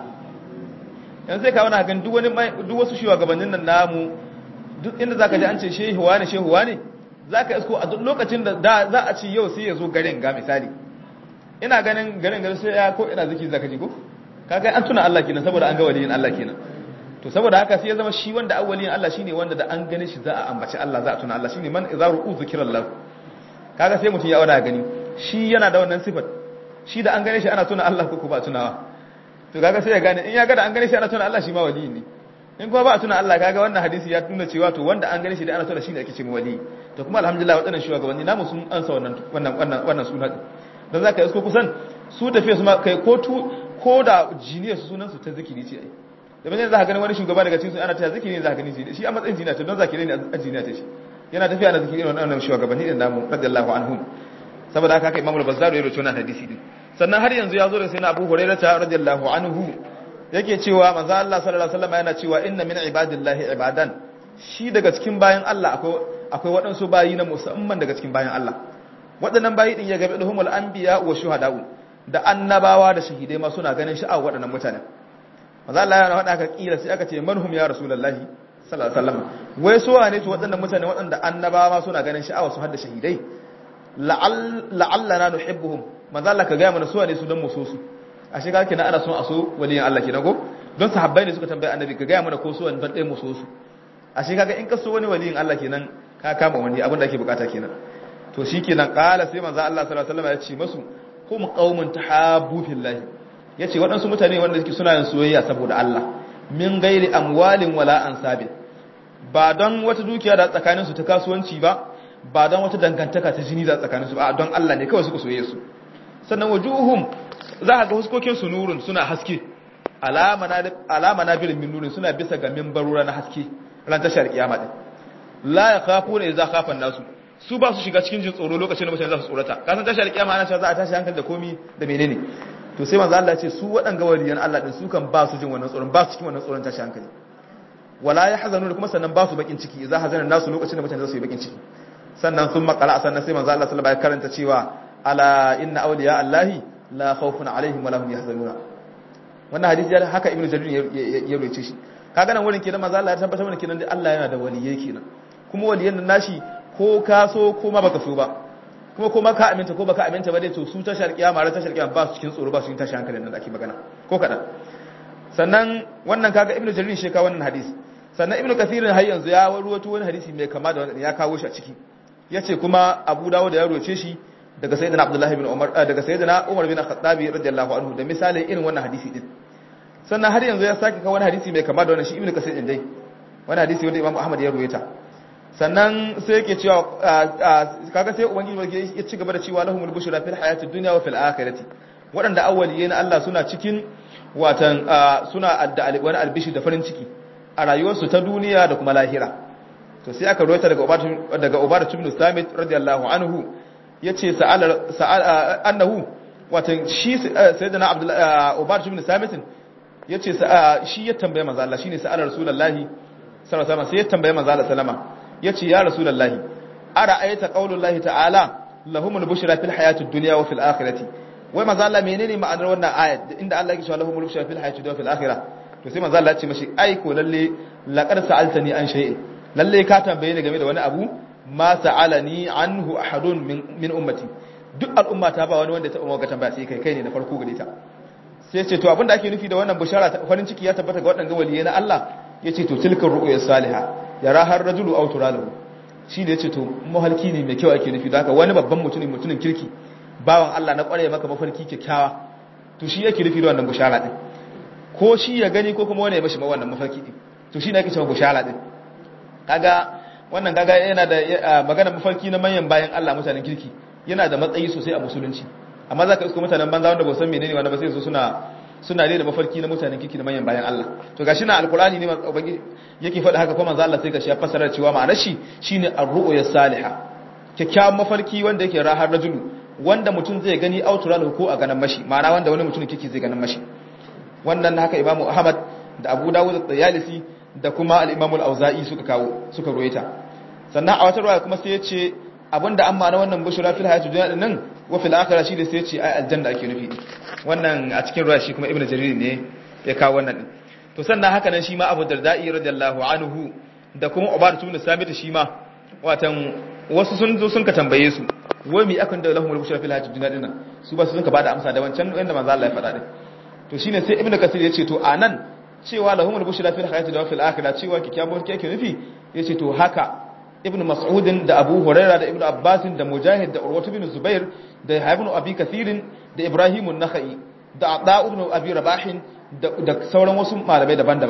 [SPEAKER 2] yanzu sai ka wani hakan duk wani duk wasu shugabannin nan namu duk inda zaka ji an ce shehu wani shehu wani zaka isko a duk lokacin da za a ci yau sai ya zo garin ga misali ina ganin garin garin sai ya ko ina ziki zaka ji ko kaga an tuna Allah kenan saboda an ga waliyin Allah kenan to saboda haka sai ya zama shi wanda awwaliyin Allah shine wanda da an gane shi za a ambaci Allah za a tuna Allah shine man idza ru'u zikrallah kaga sai mutum ya wada gani shi yana da wannan sifat shi da an gane shi ana tuna Allah ko ba tunawa to kaga sai ya gane in ya ga da an gane shi ana tuna Allah shi ma waliyin ne in kuma ba a tuna Allah kaga wannan hadisi ya tuna cewa to wanda an gane shi da ana tuna shine ake cewa wali to kuma alhamdulillah waɗannan shugabanni namu sun ansa wannan wannan wannan wannan suna dan zaka isko kusan su tafiya su ma kai ko tu ko da jiniyar su sunan su ta zikiri ce ai da bane za ka gani wani shugaba daga cikin su ana ta zikiri ne za ka gani shi a matsayin jiniya to don zakire ne a jiniya ta shi yana tafiya na zikiri wannan shugabanni din namu radiyallahu anhum saboda haka haka imamul bazzar ya rawaito wannan hadisi din sannan har yanzu ya zo da sai na Abu Hurairah radiyallahu anhu yake cewa manzo Allah sallallahu alaihi wasallam yana cewa inna min ibadillahi ibadan shi daga cikin bayan Allah akwai akwai waɗansu bayi na musamman daga cikin bayan Allah waɗannan bayi din ya gabe duhumul anbiya wa shuhada'u da annabawa da shahidai ma suna ganin sha'awar waɗannan mutanen manzo Allah yana faɗa aka kira sai aka ce manhum ya rasulullahi sallallahu alaihi wasallam wai su wane su waɗannan mutane waɗanda annabawa ma suna ganin sha'awar su har da shahidai la'allana nuhibbuhum manzo Allah ka ga mana su wane su dan mu so su ashe ga kenan ana son a so waliyin Allah kenan ko don sahabbai ne suka tambaye annabi ka ga mana ko su wani dan ɗaya mu so su ashe kaga in ka so wani waliyin Allah kenan ka kama wani abin da ake bukata kenan to shikenan qala sai manzo Allah sallallahu alaihi wasallam ya ce masu hum qaumun tahabbu fillahi yace waɗansu mutane wanda suke suna yin soyayya saboda Allah min gairi amwalin wala ansabin ba don wata dukiya da tsakanin su ta kasuwanci ba ba don wata dangantaka ta jini da tsakanin su ba don Allah ne kawai suka soyayya su sannan wajuhum za ka ga huskokin su nurun suna haske alama na birin min nurin suna bisa ga mimbarura na haske ran tashar kiyama din la ya khafu ne za khafan nasu su ba su shiga cikin jin tsoro lokacin da mutane za su tsorata ka san tashar kiyama ana cewa za a tashi hankali da komi da menene to sai manzo Allah ya ce su waɗanga waliyan Allah din su kan ba su jin wannan tsoron ba su cikin wannan tsoron tashi hankali wala yahzanu kuma sannan ba su bakin ciki idza hazana nasu lokacin da mutane za su yi bakin ciki sannan sun makala sannan sai manzo Allah sallallahu alaihi wasallam ya karanta cewa ala inna awliya allahi la khawfun alaihim wa lahum yahzanuna wannan hadisi ya haka ibnu jarir ya rubuce shi kaga nan wurin kenan manzo Allah ya tabbatar mana kenan Allah yana da waliyai kenan kuma waliyan nan nashi ko ka so ko ma baka so ba kuma ko ma ka aminta ko baka aminta ba dai to su tashar kiyama ran tashar kiyama ba su cikin tsoro ba su cikin tashi hankalin nan da ake magana ko kadan sannan wannan kaga ibnu jarir shi ka wannan hadisi sannan ibnu kathir har yanzu ya waruwato wani hadisi mai kama da wannan ya kawo shi a ciki yace kuma abu dawud ya ruwace shi daga sayyidina abdullahi bin umar daga sayyidina umar bin khattabi radiyallahu anhu da misalin irin wannan hadisi din sannan har yanzu ya sake kawo wani hadisi mai kama da wannan shi ibnu kasir din dai wani hadisi wanda imam ahmad ya ruwaita sannan sai yake cewa kaga sai ubangiji ya ci gaba da cewa lahumul bushra fil hayatid dunya wa fil akhirati waɗanda awwaliye na Allah suna cikin watan suna adda wani albishi da farin ciki a rayuwarsu ta duniya da kuma lahira to sai aka ruwaita daga ubatu daga ubatu ibn samit radiyallahu anhu yace sa'al sa'al annahu watan shi sayyidina abdullahi ubatu ibn samit yace shi ya tambaye manzo Allah shine sa'al rasulullahi sallallahu alaihi wasallam sai ya tambaye manzo Allah sallama yace ya rasulullahi ara ayata qaulullahi ta'ala lahumul bushra fil hayatid dunya wa fil akhirati wai manzo Allah menene ma'anar wannan ayat inda Allah yake cewa lahumul bushra fil hayatid dunya wa fil akhirah to sai manzo Allah ya ce mashi ai ko lalle laqad sa'altani an shay'in lalle ka tambaye ni game da wani abu ma sa'alani anhu ahadun min min ummati duk al'umma ta ba wani wanda ta umma ga tambaya sai kai kai ne na farko gare ta sai ce to abinda ake nufi da wannan bushara farin ciki ya tabbata ga waɗanda waliyai na Allah yace to tilkar ru'ya salihah yara har rajulu aw turalahu shi ne yace to mahalki ne mai kyau ake nufi da haka wani babban mutumin mutumin kirki bawan Allah na kware maka mafarki kyakkyawa to shi yake nufi da wannan bushara din ko shi ya gani ko kuma wani ya mashi wannan mafarki din to shi ne ake cewa bushara din kaga wannan kaga yana da magana mafarki na manyan bayan Allah mutanen kirki yana da matsayi sosai a musulunci amma zaka isko mutanen banza wanda ba san menene wanda ba sai su suna suna da mafarki na mutanen kirki na manyan bayan Allah to gashi na alqur'ani ne ubangi yake faɗa haka kuma manzo Allah sai gashi ya fassara cewa ma'anar shi shine ar-ru'ya salihah kyakkyawan mafarki wanda yake rahar rajulu wanda mutum zai gani auturan ko a ganin mashi ma'ana wanda wani mutum kike zai ganin mashi wannan haka imamu ahmad da abu dawud da yalisi da kuma al-imamu al-auza'i suka kawo suka ruwaita sannan a wata ruwaya kuma sai ya ce abinda an ma'ana wannan bushra fil hayatid dunya din nan wa fil akhirah shi da sai ya ce ai aljanna ake nufi wannan a cikin ruwaya shi kuma ibnu jarir ne ya kawo wannan din to sannan haka nan shi ma abu darda'i radiyallahu anhu da kuma ubadatu bin sabit shi ma watan wasu sun zo sun ka tambaye su wai mi akan da lahumul bushra fil hayatid dunya dinnan su ba su sun ka bada amsa da wancan wanda manzo Allah ya faɗa din to shine sai ibnu kasir ya ce to anan cewa lahumul bushra fil hayatid dunya fil akhirah cewa kikkiawar ke yake nufi yace to haka ibnu mas'ud da abu huraira da ibnu abbas da mujahid da urwatu bin zubair da ibnu abi kathir da ibrahim an-nakhai da ada ibn abi rabah da sauran wasu malamai daban-daban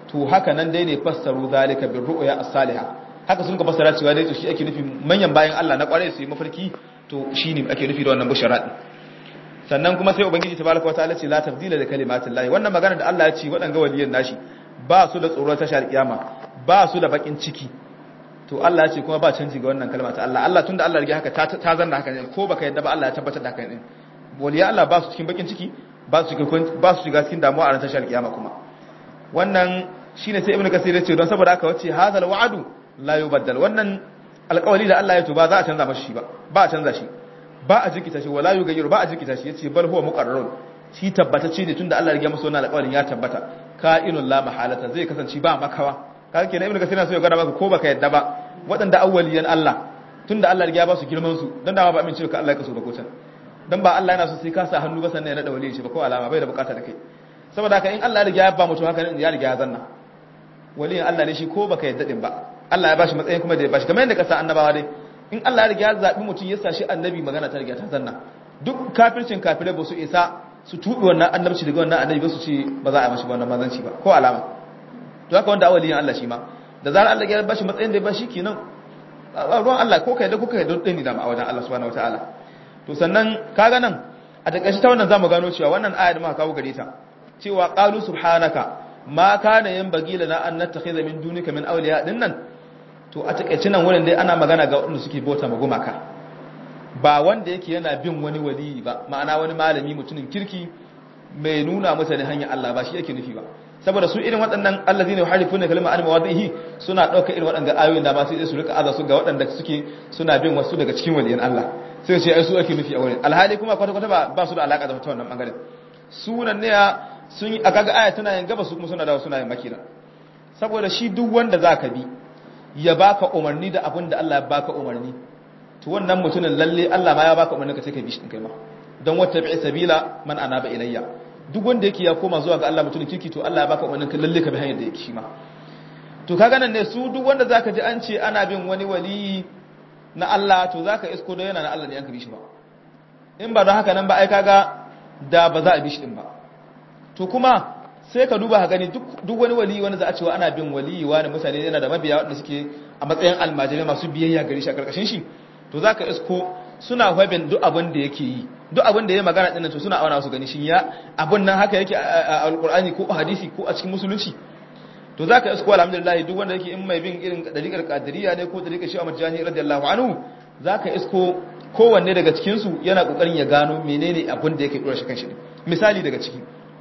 [SPEAKER 2] to haka nan dai ne fassaru zalika bir ru'ya as-salihah haka sun ka fassara cewa dai to shi ake nufi manyan bayan Allah na kware su yi mafarki to shine ake nufi da wannan bushara din sannan kuma sai ubangiji tabaraka wataala ce la tabdila li kalimatillahi wannan magana da Allah ya ce waɗanga waliyan nashi ba su da tsoron tashar kiyama ba su da bakin ciki to Allah ya ce kuma ba canji ga wannan kalma ta Allah Allah tunda Allah ya haka ta zanna haka ne ko baka yadda ba Allah ya tabbatar da haka ne waliya Allah ba su cikin bakin ciki ba su shiga ba su shiga cikin damuwa a ran tashar kiyama kuma wannan shine sai ibnu kasir ya ce don saboda haka wace hadal wa'du la yubaddal wannan alƙawari da Allah ya to ba za a canza mashi ba ba a canza shi ba a jikita shi wala yugayyiru ba a jikita shi yace bal huwa muqarrarun shi tabbatacce ne tunda Allah ya riga masa wannan alƙawarin ya tabbata ka'inul la mahalata zai kasance ba makawa kaga kenan ibnu kasir na so ya gada maka ko baka yadda ba waɗanda awwaliyan Allah tunda Allah ya riga ba su girman su dan dama ba amince ka Allah ya kaso ba ko can dan ba Allah yana so sai ka sa hannu ba sannan ya nada waliyin shi ba ko alama bai da bukata da kai saboda haka in Allah ya riga ya ba mutum haka ya riga ya zanna waliyin Allah ne shi ko baka yadda din ba Allah ya bashi matsayin kuma da ya bashi kamar yadda ka sa annabawa dai in Allah ya riga ya zabi mutum ya sashi annabi magana ta riga ta zanna duk kafircin kafirai ba su isa su tubi wannan annabci daga wannan annabi ba su ce ba za a yi mashi wannan manzanci ba ko alama to haka wanda awaliyin Allah shi ma da zarar Allah ya bashi matsayin da ya bashi kenan ruwan Allah ko kai da kuka yi dole ne da a wajen Allah subhanahu wataala to sannan kaga nan a takaice ta wannan zamu gano cewa wannan aya da muka kawo gare ta cewa qalu subhanaka ma kana yanbaghi lana an nattakhidha min dunika min awliya dinnan to a takaice nan wurin dai ana magana ga waɗanda suke bauta ma gumaka ba wanda yake yana bin wani wali ba ma'ana wani malami mutumin kirki mai nuna mutane hanyar Allah ba shi yake nufi ba saboda su irin waɗannan allazina yuharifuna kalma an mawadhihi suna ɗauka irin waɗanda ayoyin da ma sai su rika aza su ga waɗanda suke suna bin wasu daga cikin waliyan Allah sai ce ai su ake nufi a wurin alhali kuma kwata kwata ba ba su da alaka da wannan bangaren sunan ne sun yi akaga aya tana yin gaba su kuma suna dawo suna yin makira saboda shi duk wanda zaka bi ya baka umarni da abin da Allah ya baka umarni to wannan mutumin lalle Allah ma ya baka umarni ka take bi shi kai ma don wata bi sabila man anaba ilayya duk wanda yake ya koma zuwa ga Allah mutumin kirki to Allah ya baka umarni ka lalle ka bi hanyar da yake shi ma to kaga nan ne su duk wanda zaka ji an ce ana bin wani wali na Allah to zaka isko da yana na Allah ne an ka bi shi ba in ba don haka nan ba ai kaga da ba za a bi shi din ba to kuma sai ka duba ka gani duk wani wali wani za a cewa ana bin wali wani mutane yana da mabiya waɗanda suke a matsayin almajirai masu biyayya gari shi a karkashin shi to za ka isko suna hwabin duk abin da yake yi duk abin da ya magana ɗin to suna auna su gani shi ya abin nan haka yake a alƙur'ani ko a hadisi ko a cikin musulunci to za ka isko alhamdulillah duk wanda yake in mai bin irin dariƙar kadiriya ne ko dariƙar shi a majani radiyallahu anhu za ka isko kowanne daga cikinsu yana ƙoƙarin ya gano menene abin da yake ɗora shi kan shi misali daga ciki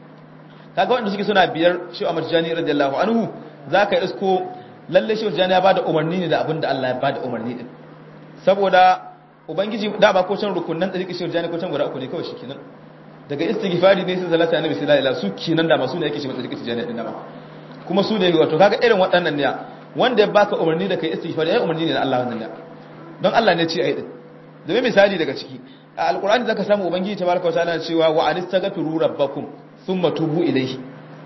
[SPEAKER 2] kaga wanda suke suna biyar shi Ahmad Jani radiyallahu anhu zaka isko lalle shi Jani ya bada umarni ne da abin da Allah ya bada umarni din saboda ubangiji da ba ko can rukunnan da shi Jani ko can guda uku ne kawai shikenan daga istighfari ne sai salatu annabi sallallahu alaihi wasallam su kenan da masu ne yake shi mata shi Jani din da ba kuma su ne wato kaga irin waɗannan ne wanda ya baka umarni da kai istighfari ai umarni ne da Allah wannan ne don Allah ne ce ai din da misali daga ciki a alqur'ani zaka samu ubangiji tabaraka wa ta'ala cewa wa anistaghfiru rabbakum thumma tubu ilayhi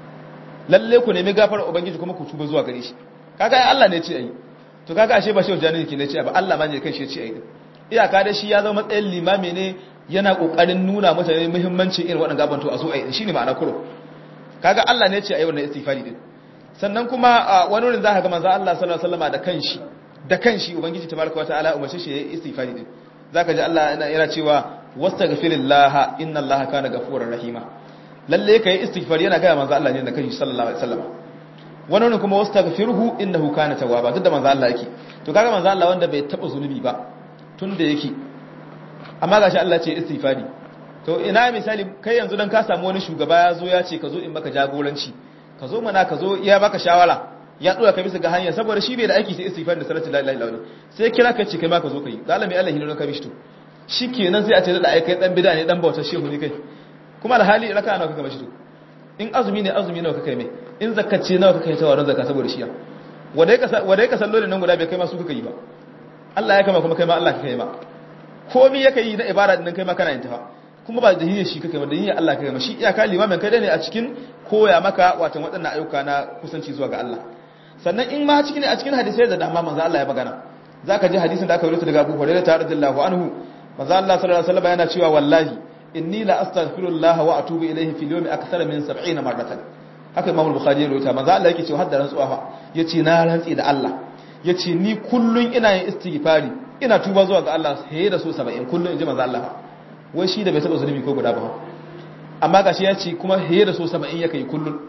[SPEAKER 2] lalle ku nemi gafara ubangiji kuma ku tuba zuwa gare shi kaga ai Allah ne ce ai to kaga ashe ba shi wajani yake ne ce ba Allah ma ne kai shi ce ai iyaka da shi ya zama matsayin limami ne yana kokarin nuna mutane muhimmancin irin waɗannan gaban to a so ai shine ma'ana kuro kaga Allah ne ce ai wannan istighfari din sannan kuma wani wurin zaka ga manzo Allah sallallahu alaihi wasallam da kanshi da kanshi ubangiji tabaraka wataala umarce shi yayi istighfari din zaka ji Allah yana cewa wastaghfirillah inna Allah kana ghafurur rahima lalle ka yi istighfar yana gaya manzo Allah ne da kashi sallallahu alaihi wasallam wannan ne kuma wastaghfiruhu innahu kana tawwaba duk da manzo Allah yake to kaga manzo Allah wanda bai taba zunubi ba tunda yake amma gashi Allah ce istighfari to ina misali kai yanzu dan ka samu wani shugaba ya zo ya ce ka zo in maka jagoranci ka zo mana ka zo ya baka shawara ya dora ka bisa ga hanya saboda shi bai da aiki sai istighfar da salatu la ilaha illallah sai kira ka ce kai ma ka zo kai galami Allah hino ka bishi to shikenan sai a ce da ai kai dan bid'a ne dan bautar shehu ne kai kuma alhali raka nawa kaka bashi to in azumi ne azumi nawa kaka mai in zakkace nawa kaka yi tawaron zakka saboda shiya wanda ya wanda ya sallo nan guda bai kai ma su kaka yi ba Allah ya kama kuma kai ma Allah kaka yi ma komai yake yi na ibada din kai ma kana yin ta kuma ba da hiyyar shi kaka ba da hiyyar Allah kaka ma shi iyaka limamin kai ne a cikin koya maka watan waɗannan ayyuka na kusanci zuwa ga Allah sannan in ma cikin a cikin hadisai da dama manzo Allah ya magana zaka ji hadisin da aka rubuta daga Abu Hurairah radiyallahu anhu manzo Allah sallallahu alaihi wasallam yana cewa wallahi inni la astaghfirullah wa atubu ilayhi fil yawmi akthara min 70 marratan haka Imam Bukhari ya rawaita manzo Allah yake cewa hadda rantsuwa fa yace na rantsi da Allah yace ni kullun ina yin istighfari ina tuba zuwa ga Allah sai da so 70 kullun inji manzo Allah wai shi da bai taba zunubi ko guda ba amma gashi ya ce kuma sai da so 70 yake kullun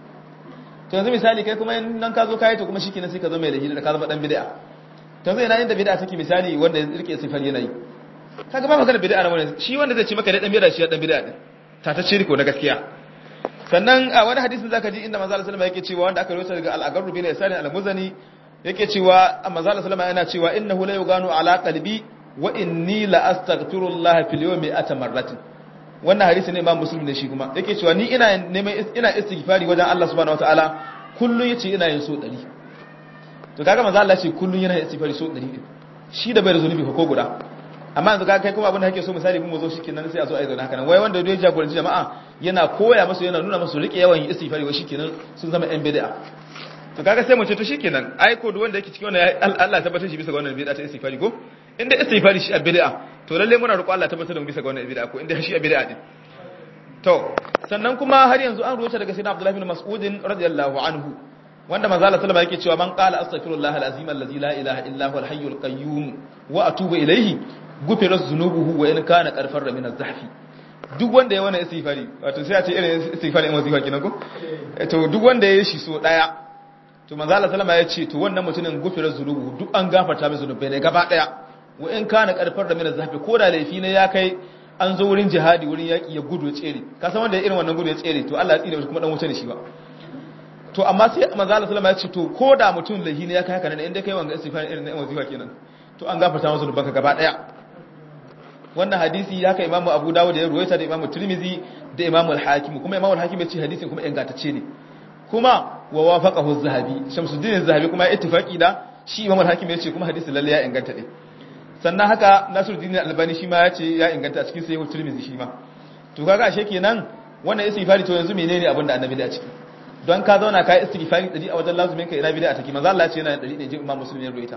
[SPEAKER 2] to yanzu misali kai kuma nan ka zo kai to kuma shikenan sai ka zo mai lahira da ka zama dan bid'a to yanzu ina inda bid'a take misali wanda ya rike sifar yanayi kaga ba magana bid'a nan shi wanda zai ce maka da dan bid'a shi dan bid'a din ta ta shirko na gaskiya sannan a wani hadisin zaka ji inda manzo sallallahu alaihi yake cewa wanda aka rawaita daga al-agarru bin isani al-muzani yake cewa manzo sallallahu yana cewa innahu la yuganu ala qalbi wa inni la astaghfirullah fil yawmi atamarratin wannan hadisi ne imam muslim ne shi kuma yake cewa ni ina neman ina istighfari wajen Allah subhanahu wataala kullun yace ina yin so 100 to kaga manzo Allah ce kullun yana istighfari so 100 shi da bai da zunubi ko guda amma yanzu ka kai kuma abin da kake so misali mun zo shikenan sai a zo a yi zauna haka nan wai wanda ya jagoranci jama'a yana koya musu yana nuna musu rike yawan istighfari wa shikenan sun zama yan bid'a to kaga sai mu ce to shikenan ai ko duk wanda yake cikin wannan Allah ya tabbatar shi bisa ga wannan bid'a ta istighfari ko inda istighfari shi a bid'a to lalle muna roƙo Allah ya tabbatar da mu bisa ga wannan bid'a ko inda shi a bid'a din to sannan kuma har yanzu an ruwaita daga sayyidina Abdullah bin Mas'ud radiyallahu anhu wanda manzo Allah sallama yake cewa man qala astaghfirullah alazim allazi la ilaha illa huwa alhayyul qayyum wa atubu ilayhi gufira zunubuhu wa in kana qarfar min az-zahfi duk wanda ya wannan istighfari wato sai a ce irin istighfari in wazifa kenan ko to duk wanda ya shi so daya to manzo Allah sallama ya ce to wannan mutumin gufira zunubuhu duk an gafarta mai zunubai ne gaba daya wa in kana qarfar min az-zahfi ko da laifi ne ya kai an zo wurin jihadi wurin yaki ya gudu ya tsere ka san wanda irin wannan gudu ya tsere to Allah ya tsire shi kuma dan wuce ne shi ba to amma sai manzo Allah sallama ya ce to ko da mutum laifi ne ya kai haka ne inda kai wanga istighfari irin na wazifa kenan to an gafarta masa zunubanka gaba daya wannan hadisi ya kai imamu abu dawud ya ruwaita da imamu tirmizi da imamu al-hakim kuma imamu al-hakim ya ce hadisin kuma ingantacce ne kuma wa wafaqahu az-zahabi shamsuddin az-zahabi kuma ya ittifaqi da shi imamu al-hakim ya ce kuma hadisin lalle ya inganta ne sannan haka nasiruddin al-albani shi ma ya ce ya inganta a cikin sahih tirmizi shi ma to kaga ashe kenan wannan istighfari to yanzu menene abin da annabi da ciki don ka zauna ka yi istighfari dari a wajen lazumin ka ina bid'a take manzo Allah ya ce yana dari ne je imam muslim ya ruwaita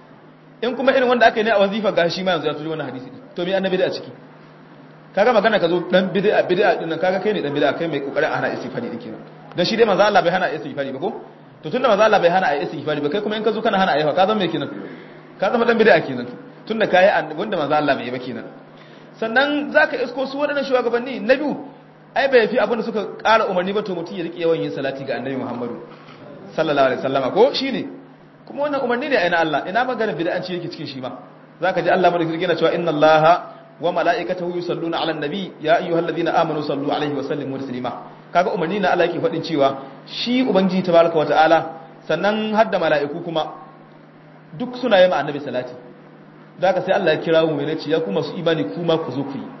[SPEAKER 2] in kuma irin wanda aka yi ne a wazifa ga shi ma yanzu ya tuji wannan hadisi to me annabi da ciki kaga magana ka zo dan bid'a bid'a din nan kaga kai ne dan bid'a kai mai kokarin hana istighfari din kenan dan shi dai manzo Allah bai hana istighfari ba ko to tunda manzo Allah bai hana ayi istighfari ba kai kuma in ka zo kana hana ayi ka zama me kenan ka zama dan bid'a kenan tunda kai wanda manzo Allah bai yi ba kenan sannan zaka isko su wadannan shugabanni na biyu ai bai fi abin da suka ƙara umarni ba to mutum ya rike yawan yin salati ga annabi Muhammadu sallallahu alaihi wasallama ko shine kuma wannan umarni ne a ina Allah ina magana bid'anci yake cikin shi ma zaka ji Allah madaukakin yana cewa inna Allaha wa mala'ikatahu yusalluna 'alan nabi ya ayyuhalladhina amanu sallu 'alaihi wa sallimu taslima kaga umarni na Allah yake fadin cewa shi ubangiji tabaraka wa ta'ala sannan hadda mala'iku kuma duk suna yi ma annabi salati zaka sai Allah ya kira mu ne ce ya kuma su imani kuma ku zo ku yi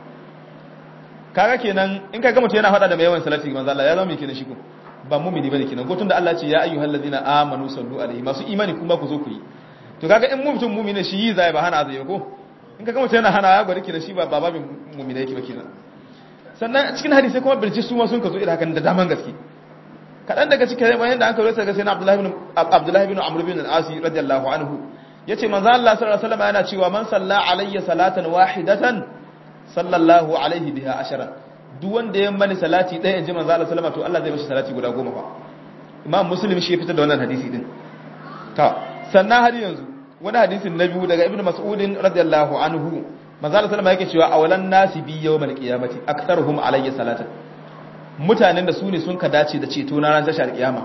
[SPEAKER 2] kaga kenan in kaga mutum yana fada da mai yawan salati manzo Allah ya zama mai kenan shi ko ba mumini bane kenan ko tunda Allah ce ya ayyuhal ladina amanu sallu alaihi masu imani kuma ku zo ku yi to kaga in mutum mumini shi yi zai ba hana zai ko in kaga mutum yana hana ya gwada kenan shi ba babin mumini yake ba kenan sannan cikin hadisi kuma birji su ma sun ka zo irin hakan da daman gaske kadan daga cikin bayan da aka rawaita ga sayyidina Abdullah ibn Abdullah ibn Amr ibn al-Asi radiyallahu anhu yace manzo Allah sallallahu alaihi wasallam yana cewa man salla alayya salatan wahidatan sallallahu alaihi biha ashara duk wanda ya mani salati ɗaya in ji manzo Allah sallama to Allah zai mashi salati guda goma fa Imam Muslim shi ya fitar da wannan hadisi din ta sannan har yanzu wani hadisin na biyu daga Ibn Mas'ud radiyallahu anhu manzo Allah sallama yake cewa awalan nasi bi yawmal qiyamati aktharuhum alayya salatan mutanen da su ne sun ka dace da ceto na ran tashar kiyama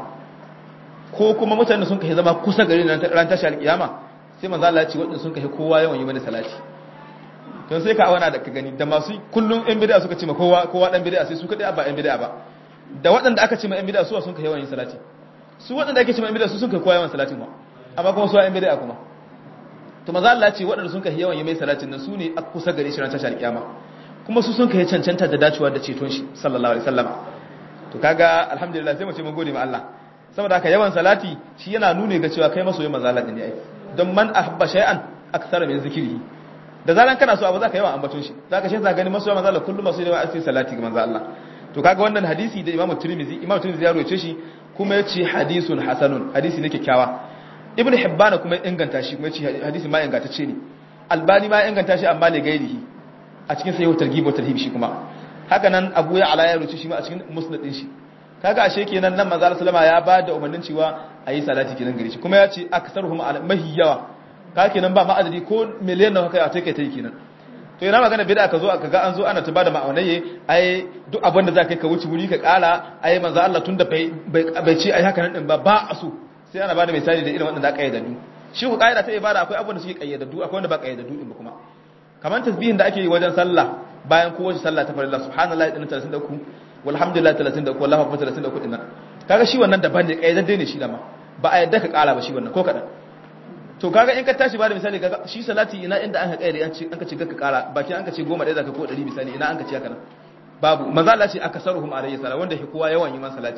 [SPEAKER 2] ko kuma mutanen da sun ka zama kusa gari ran tashar kiyama sai manzo Allah ya ce wadanda sun ka kowa yawan yi mani salati don sai ka awana da ka gani da masu kullum yan bid'a suka ce ma kowa kowa dan bid'a sai su kadai ba yan bid'a ba da waɗanda aka ce ma yan bid'a su sun kai yawan yin salati su waɗanda ake ce ma yan bid'a su sun kai kowa yawan salatin ma amma kuma su yan bid'a kuma to maza Allah ce waɗanda sun kai yawan yi mai salatin nan su ne a kusa gare shi ran tashar kiyama kuma su sun kai cancanta da dacewa da ceton shi sallallahu alaihi wasallama to kaga alhamdulillah sai mu ce mun gode ma Allah saboda haka yawan salati shi yana nune ga cewa kai masoyin manzo Allah ne ai don man ahabba shay'an akthara min zikrihi da zaran kana so abu zaka yawan ambaton shi zaka shi zaka gani masoya manzo Allah kullum masoyi da asiri salati ga manzo Allah to kaga wannan hadisi da Imam Tirmidhi Imam Tirmidhi ya rawaye shi kuma yace hadisun hasanun hadisi ne kyakkyawa Ibn Hibban kuma inganta shi kuma yace hadisi ma ingantacce ne Albani ma inganta shi amma ne gairihi a cikin sahih targhib wa tarhib shi kuma haka nan Abu ya ala ya rawaye shi ma a cikin musnad din shi kaga ashe kenan nan manzo sallama ya ba da umarnin cewa ayi salati kenan gare shi kuma ya ce aksaruhum mahi yawa kaga kenan ba ma'adadi ko miliyan nawa kai a take tai kenan to ina magana bid'a ka zo aka ga an zo ana ta bada ma'aunaye ai duk abin da za ka yi ka wuce wuri ka kara ai manzo Allah tunda bai bai ce ai haka nan din ba ba a so sai ana bada misali da irin waɗanda aka kayyadadu shi ku kaida ta ibada akwai abin da suke kayyadadu akwai wanda ba kayyadadu din ba kuma kamar tasbihin da ake yi wajen sallah bayan kowace sallah ta farilla subhanallahi din 33 walhamdulillah 33 wallahu akbar 33 din nan kaga shi wannan daban ne kayyadadde ne shi da ma ba a yadda ka kara ba shi wannan ko kadan to kaga in ka tashi ba da misali kaga shi salati ina inda an ka kayyade an ce an ka ce ka kara bakin an ka ce 10 ɗaya zaka ko 100 misali ina an ka ce haka nan babu manzo Allah ce akasaruhum alayhi salam wanda shi kowa yawan yi man salati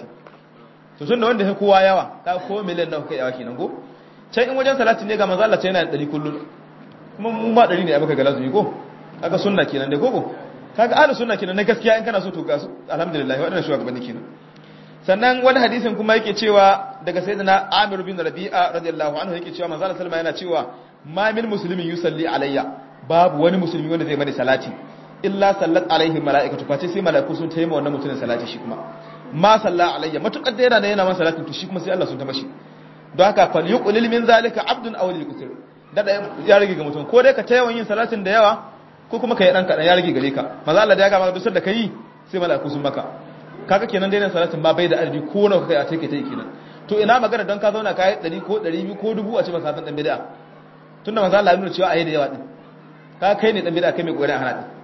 [SPEAKER 2] to tun da wanda shi kowa yawa ka ko miliyan nawa kai yawa kenan go can in wajen salati ne ga manzo Allah ce yana da 100 kullun kuma mu ma 100 ne a baka ga lazumi ko kaga sunna kenan dai koko kaga ahlus sunna kenan na gaskiya in kana so to ga su alhamdulillah wadannan shugabanni kenan sannan wani hadisin kuma yake cewa daga sayyidina Amir bin Rabi'a radiyallahu anhu yake cewa manzo Allah sallama yana cewa ma min muslimin yusalli alayya babu wani musulmi wanda zai mani salati illa sallat alaihi mala'ikatu face sai mala'iku sun tayi wannan mutumin salati shi kuma ma salla alayya matukar da yana da yana man salatin to shi kuma sai Allah sun ta mashi don haka fal yuqlil min zalika abdun aw lil kusur da ya rage ga mutum ko dai ka tayawan yin salatin da yawa ko kuma kai dan kadan ya rage gare ka maza Allah da ya ga maka dusar da kai sai mala'iku sun maka kaga kenan dai salatin ba bai da adadi ko nawa kai a take take kenan to ina magana don ka zauna kai 100 ko 200 ko 1000 a ce maka san dan bid'a tunda maza Allah ya nuna cewa ayi da yawa din ka kai ne dan bid'a kai mai kokarin hana din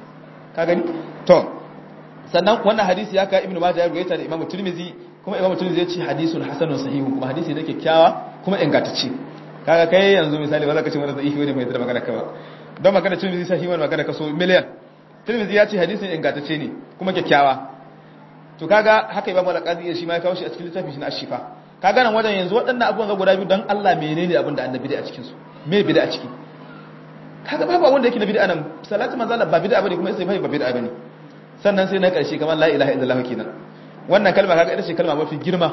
[SPEAKER 2] ka gani to sannan wannan hadisi ya ka ibnu majah ya ruwaita da imamu tirmizi kuma imamu tirmizi ya ce hadisun hasanun sahihu kuma hadisi ne kyakkyawa kuma ingantacce kaga kai yanzu misali ba za ka ce wani sahihi wani mai da magana ka ba don magana tirmizi sahihi wani magana ka so miliyan tirmizi ya ce hadisin ingantacce ne kuma kyakkyawa to kaga haka imamu al-qadi shi ma ya kawo shi a cikin littafin shi na ashifa kaga nan wajen yanzu waɗannan abubuwan ga guda biyu dan Allah menene abin da annabi da a cikin su me bid'a a ciki kaga babu wanda yake na bid'a nan salatu manzo Allah ba bid'a bane kuma sai ba bid'a bane sannan sai na karshe kamar la ilaha illallah kenan wannan kalma kaga ita ce kalma mafi girma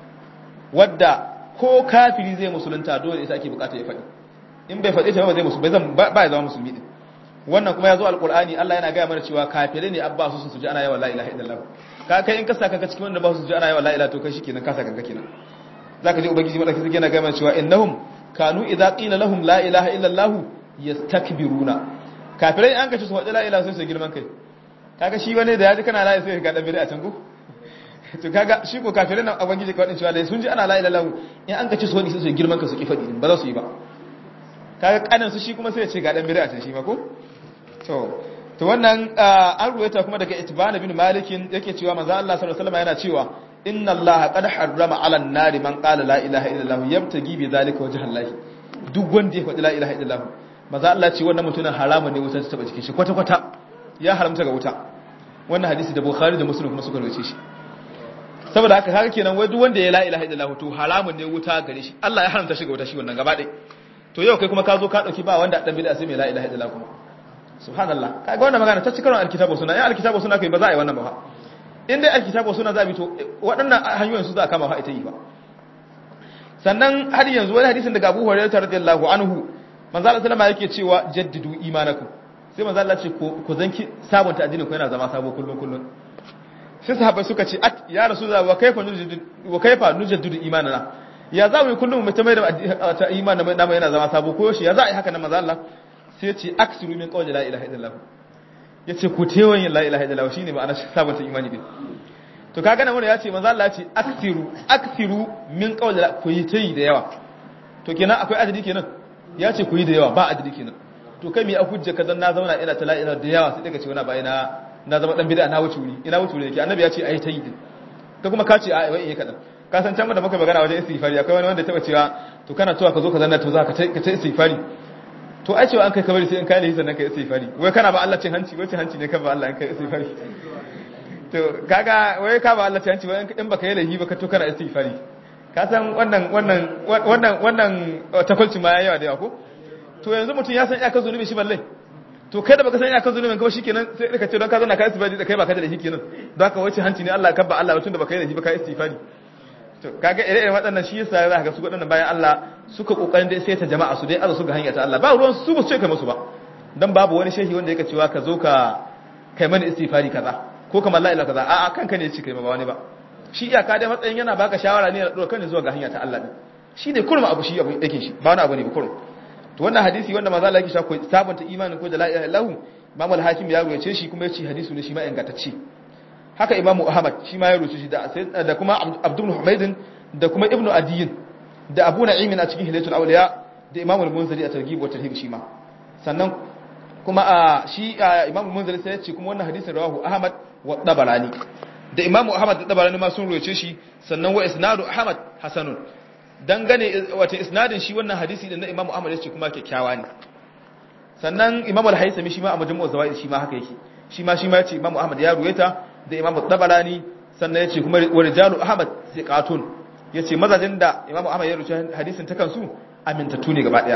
[SPEAKER 2] wadda ko kafiri zai musulunta dole sai ake bukata ya faɗi in bai faɗi ta ba zai musu bai zan ba ya zama musulmi din wannan kuma ya zo alqur'ani Allah yana gaya mana cewa kafirai ne abba su su ji ana yawa la ilaha illallah ka kai in ka saka ka cikin wanda ba su ji ana yawa la ilaha to kai shikenan ka saka ka kenan zaka ji ubangiji madaki zai yana gaya mana cewa innahum kanu idza qila lahum la ilaha illallah yastakbiruna kafirai an kace su faɗi la ilaha sai su girman kai kaga shi wani da yaji kana la ilaha sai ga dan bid'a can ko to kaga shi ko kafirai nan ubangiji ka wadin cewa da sun ji ana la ilaha in an kace su wani sai su girman ka su ki faɗi ba za su yi ba kaga kanin su shi kuma sai ya ce ga dan bid'a can shi ma ko to to wannan an ruwaita kuma daga itban bin malikin yake cewa manzo Allah sallallahu alaihi wasallam yana cewa inna Allah qad harrama 'ala an-nari man qala la ilaha illallah yabtagi bi zalika wajha Allah duk wanda ya faɗi la ilaha illallah maza Allah ce wannan mutumin haramun ne wuta ta taba jikin shi kwata-kwata ya haramta ga wuta wannan hadisi da Bukhari da Muslim kuma suka rawace shi saboda haka kaga kenan wai duk wanda ya la ilaha illallah to haramun ne wuta gare shi Allah ya haramta shi ga wuta shi wannan gaba ɗaya to yau kai kuma ka zo ka dauki ba wanda dan bid'a sai mai la ilaha illallah kuma subhanallah kaga wannan magana ta cikin alkitabu suna ya alkitabu suna kai ba za a yi wannan ba in dai alkitabu suna za a bi to waɗannan hanyoyin su za a kama fa ita yi ba sannan har yanzu wani hadisin daga Abu Hurairah radiyallahu anhu manzo Allah sallama yake cewa jaddidu imanakum sai manzo Allah ce ku zanki sabunta addinin ku yana zama sabo kullun kullun sai sahabbai suka ce at ya rasulullah wa kaifa nujaddidu wa kaifa nujaddidu imanana ya za mu yi kullum mu ta mai da ta imanin namu yana zama sabo ko shi ya za a yi haka nan manzo Allah sai ya ce aksiru min qawli la ilaha illallah yace ku tewan yin la ilaha illallah shine ma'ana sabunta imani din to kaga nan wanda ya ce manzo Allah ya ce aksiru aksiru min qawli ku yi tayi da yawa to kenan akwai adadi kenan ya ce ku yi da yawa ba adadi kenan to kai me a hujja kazan na zauna ina ta la'ila da yawa sai daga ce wani bai na na zama dan bid'a na wuce wuri ina wuce wuri yake annabi ya ce ai tayi din ka kuma ka ce ai wai eh kadan ka san can da muka magana wajen istighfari akwai wani wanda ya taba cewa to kana tuwa ka zo ka zanna to za ka ta ka ta istighfari to ai cewa an kai kabari sai in kai lahi sannan kai istighfari wai kana ba Allah cin hanci wai cin hanci ne kan ba Allah in kai istighfari to kaga wai ka ba Allah cin hanci wai in baka yi lahi ba ka to kana istighfari ka san wannan wannan wannan wannan takwalci ma yayi yawa da yawa ko to yanzu mutum ya san iyakar zunubi shi balle to kai da baka san iyakar zunubin ka ba shikenan sai ka ce don ka zauna ka istifadi da kai baka da shi kenan don haka wace hanci ne Allah kabba Allah tun da baka yi da shi ba ka istifadi to kaga ire-iren waɗannan shi yasa za ka ga su waɗannan bayan Allah suka kokarin dai sai ta jama'a su dai azu su ga hanya ta Allah ba ruwan su ba su ce kai musu ba dan babu wani shehi wanda yake cewa ka zo ka kai mana istifadi kaza ko kamar la ilaha kaza a'a kanka ne ce kai ba wani ba shi iyaka dai matsayin yana baka shawara ne da dora kan zuwa ga hanya ta Allah din shine kurma abu shi abu yake shi ba wani abu ne ba kurum to wannan hadisi wanda manzo Allah yake sha ko sabunta imanin ko da la ilaha illallah Imam al-Hakim ya ruwaye shi kuma yace hadisi ne shi ma ingantacce haka Imam Ahmad shi ma ya ruwaye shi da da kuma Abdul Humayd da kuma Ibn Adiyin da Abu Na'im a cikin Hilatul Awliya da Imam al-Munziri a Targhib wa Tarhib shi ma sannan kuma a shi Imam al-Munziri sai ya ce kuma wannan hadisin rawahu Ahmad wa Tabarani da Imam Ahmad da Tabarani ma sun ruwaye shi sannan wa isnadu Ahmad hasanun dangane wata isnadin shi wannan hadisi da na Imam Ahmad yace kuma kyakkyawa ne sannan Imam Al-Haythami shi ma a majmu'u zawaid shi ma haka yake shi ma shi ma yace Imam Ahmad ya ruwaita da Imam Tabarani sannan yace kuma wa rijalu Ahmad thiqatun yace mazajin da Imam Ahmad ya rubuta hadisin ta kansu amintattu ne gaba daya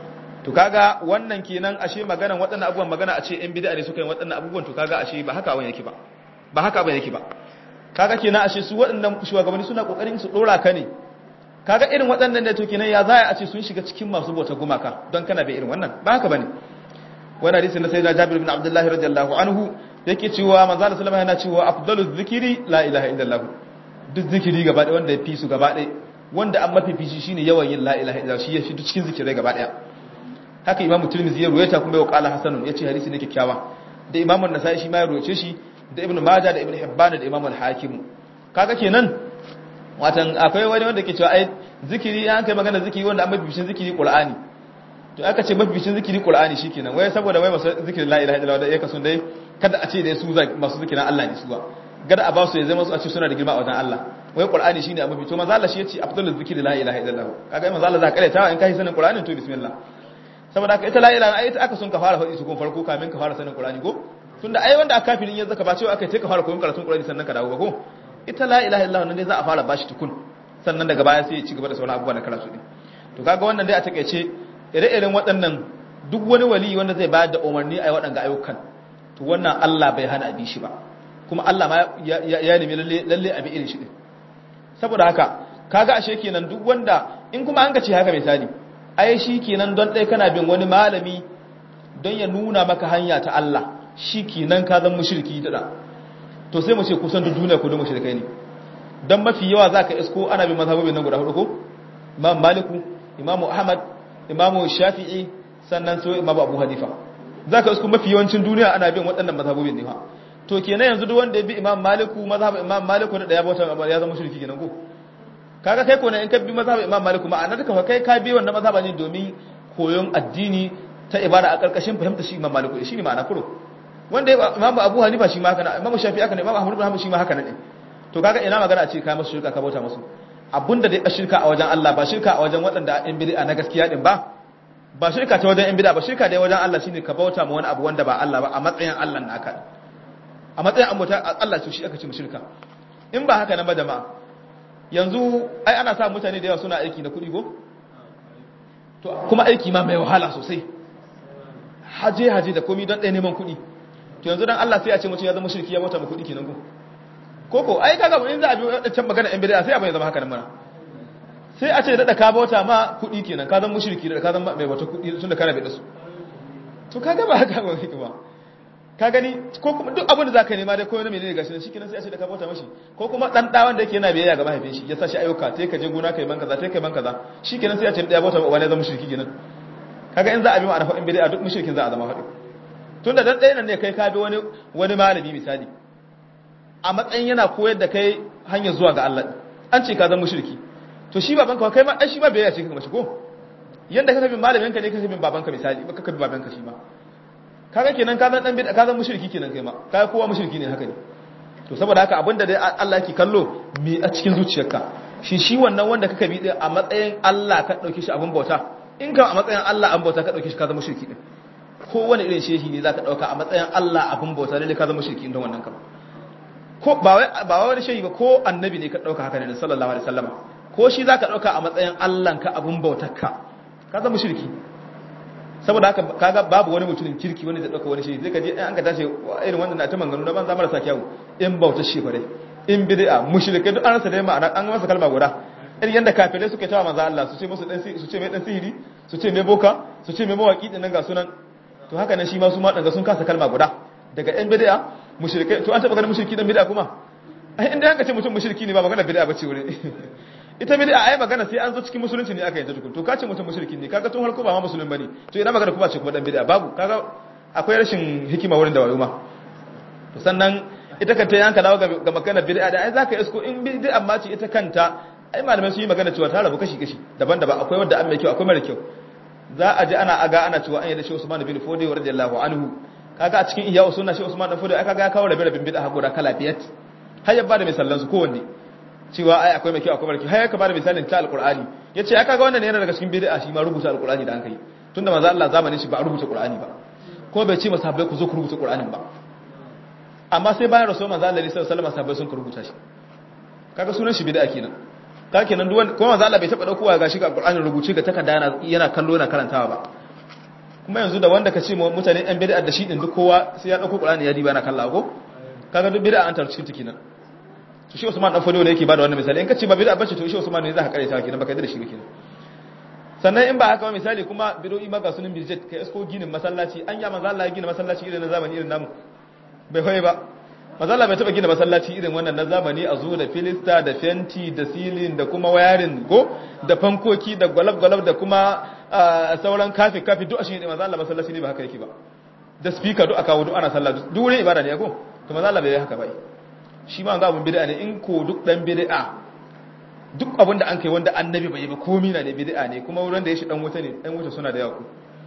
[SPEAKER 2] to kaga wannan kenan ashe maganan waɗannan abubuwan magana a ce in bid'a ne suka yi waɗannan abubuwan to kaga ashe ba haka wani yake ba ba haka ba yake ba kaga kenan ashe su waɗannan shugabanni suna kokarin su dora ka ne kaga irin waɗannan da to kenan ya za a ce sun shiga cikin masu bauta gumaka don kana bai irin wannan ba haka bane wani hadisi na sayyidina Jabir ibn Abdullah radiyallahu anhu yake cewa manzo Allah sallallahu yana cewa afdalu dhikri la ilaha illallah duk zikiri gaba ɗaya wanda ya fi su gaba ɗaya wanda an mafi fishi shine yawan yin la ilaha illallah shi ya fi cikin zikirai gaba ɗaya haka imamu tirmidhi ya ruwaita kuma ya qala hasanun yace hadisi ne kyakkyawa da imamu an-nasai shi ma ya ruwace shi da ibnu majah da ibnu hibban da imamu al-hakim kaga kenan watan akwai wani wanda ke cewa ai zikiri an kai magana zikiri wanda an mabibicin zikiri qur'ani to aka ce mabibicin zikiri qur'ani shikenan wai saboda wai masu zikiri la ilaha illallah da yake sun dai kada a ce dai su masu zikirin Allah ne su ba gada a ba su ya zama su a ce suna da girma a wajen Allah wai qur'ani shine abu to manzo Allah shi yace afdalul zikri la ilaha illallah kaga manzo Allah za ka karanta in kai sanin qur'ani to bismillah saboda haka ita la ilaha ita aka sun ka fara faɗi su kun farko kamin ka fara sanin qur'ani ko tunda ai wanda aka kafirin yanzu ka ba cewa aka ce ka fara koyon karatun qur'ani sannan ka dawo ba ko ita la ilaha illallah nan dai za a fara bashi tukun sannan daga baya sai ya ci gaba da sauran abubuwa na karatu din to kaga wannan dai a takeice ire-iren waɗannan duk wani wali wanda zai bayar da umarni a waɗanga ayyukan to wannan Allah bai hana abi shi ba kuma Allah ma ya nemi lalle lalle abi irin shi din saboda haka kaga ashe kenan duk wanda in kuma an ka ce haka misali ai shi kenan don ɗaya kana bin wani malami don ya nuna maka hanya ta Allah shi kenan ka zan mushriki da to sai mu ce kusan duk duniya ku da mushrikai ne dan mafi yawa zaka isko ana bin mazhabobin nan guda hudu ko Imam Maliku Imam Ahmad Imam Shafi'i sannan sai Imam Abu Hanifa zaka isko mafi yawancin duniya ana bin waɗannan mazhabobin ne fa to kenan yanzu duk wanda ya bi Imam Maliku mazhab Imam Maliku da ya bauta ya zama mushriki kenan ko kaga kai ko ne in ka bi mazhab Imam Maliku ma'ana duka kai ka bi wannan mazhaba ne domin koyon addini ta ibada a karkashin fahimta shi Imam Maliku shi ne ma'ana kuro wanda Imam Abu Hanifa shi ma haka na Imam Shafi'i haka ne Imam Ahmad bin Hanbal shi ma haka ne to kaga ina magana a ce kai masu shirka ka bauta musu abunda dai a shirka a wajen Allah ba shirka a wajen waɗanda in bid'a na gaskiya din ba ba shirka ta wajen in bid'a ba shirka dai wajen Allah shine ka bauta ma wani abu wanda ba Allah ba a matsayin Allah naka a matsayin ambata Allah su shi aka ce mu shirka in ba haka nan ba jama'a yanzu ai ana sa mutane da yawa suna aiki na kuɗi ko to kuma aiki ma mai wahala sosai haje haje da komai don ɗaya neman kuɗi to yanzu dan Allah sai a ce mutum ya zama shirki ya bauta ma kuɗi kenan ko koko ai kaga in za a bi wadancan magana in bid'a sai abin ya zama haka nan mana sai a ce da ka bauta ma kuɗi kenan ka zama mushriki da ka zama mai wata kuɗi tunda kana bi da su to kaga ba haka ba hikima ka gani ko kuma duk abin da zaka nema dai ko wani menene gashi nan shikenan sai a ce da ka bauta mashi ko kuma dan da wanda yake yana biyayya ga mahaifin shi ya sa shi ayyuka sai ka je gona kai man kaza sai kai man kaza shikenan sai a ce da ya bauta wani ya zama mushriki kenan kaga in za a bi ma'ana faɗin bid'a duk mushrikin za a zama faɗi tunda dan ɗaya nan ne kai ka bi wani wani malami misali a matsayin yana koyar da kai hanyar zuwa ga Allah an ce ka zama mushriki to shi babanka kai ma ai shi ma biyayya ce ka mashi ko yanda ka bin malamin ka ne ka bin babanka misali ba ka bi babanka shi ma kaga kenan ka zan dan bid'a ka zan mushriki kenan kai ma kai kowa mushriki ne haka ne to saboda haka abinda dai Allah yake kallo me a cikin zuciyarka shi shi wannan wanda kaka bi din a matsayin Allah ka dauke shi abin bauta in ka a matsayin Allah an bauta ka dauke shi ka zama mushriki din kowane irin shehi ne zaka dauka a matsayin Allah abin bauta ne ka zama mushriki din wannan kama ko ba wai ba wani shehi ba ko annabi ne ka dauka haka ne sallallahu alaihi wasallam ko shi zaka dauka a matsayin Allah ka abin bautarka ka zama mushriki saboda haka kaga babu wani mutumin kirki wanda zai dauka wani shehi zai kaje an ka tashi irin wannan na ta manganu na banza marasa kyawu in bautar shefare in bid'a mushrikai duk an rasa dai ma'ana an masa kalma guda irin yanda kafirai suke tawa manzo Allah su ce musu dan su ce mai dan sihiri su ce mai boka su ce mai mawaki din nan ga sunan to haka nan shi ma su ma danga sun kasa kalma guda daga yan bid'a mushrikai to an taba ganin mushriki dan bid'a kuma ai inda haka ce mutum mushriki ne ba magana bid'a bace wurin ita bid'a ai magana sai an zo cikin musulunci ne aka yi ta tukun to kace mutum mushriki ne kaga tun harko ba ma musulmi bane to ina magana kuma ce kuma dan bid'a babu kaga akwai rashin hikima wurin da wayo ma to sannan ita kanta yanka dawo ga magana bid'a da ai zaka isko in bid'a ma ce ita kanta ai malamai sun yi magana cewa ta rabu kashi kashi daban-daban akwai wanda an mai kyau akwai mara kyau za a ji ana aga ana cewa an yi da shi Usman bin Fodi radiyallahu anhu kaga a cikin iya usunna shi Usman bin Fodi ai kaga ya kawo rabe rabin bid'a hakura kala biyat har ya bada misalan su kowanne cewa ai akwai mai kyau akwai mara kyau har ya ka bada misalin ta alqur'ani yace ya kaga wannan ne yana daga cikin bid'a shi ma rubuta alqur'ani da an kai tunda manzo Allah zamanin shi ba a rubuta qur'ani ba ko bai ce masahabbai ku zo ku rubuta qur'anin ba amma sai bayan rasul manzo Allah sallallahu alaihi wasallam sahabbai sun rubuta shi kaga sunan shi bid'a kenan ka kenan duk wanda kuma manzo Allah bai taba daukowa gashi ga qur'anin rubuce ga takarda yana yana kallo yana karantawa ba kuma yanzu da wanda ka ce mutane yan bid'a da shi din duk kowa sai ya dauko qur'ani ya diba yana kallawa ko kaga duk bid'a an tar cikin tikinan to shi Usman dan Fodo ne yake bada wannan misali in ka ce ba bid'a bace to shi Usman ne za ka karanta kenan baka da shi ba kenan sannan in ba haka ba misali kuma bid'o'i maka sunan biljet kai isko ginin masallaci an ya manzo Allah ya gina masallaci irin na zamani irin namu bai hoye ba manzo Allah bai taba gina masallaci irin wannan na zamani a zo da filista da fenti da silin da kuma wayarin go da fankoki da gwalab-gwalab da kuma sauran kafi kafi duk a shi ne manzo Allah masallaci ne ba haka yake ba da speaker duk aka wudu ana sallah duk wurin ibada ne ko to manzo Allah bai haka ba shi ma ga abun bid'a ne in ko duk dan bid'a duk abin da an kai wanda annabi bai yi ba komai na ne bid'a ne kuma wurin da ya shi dan wuta ne dan wuta suna da yawa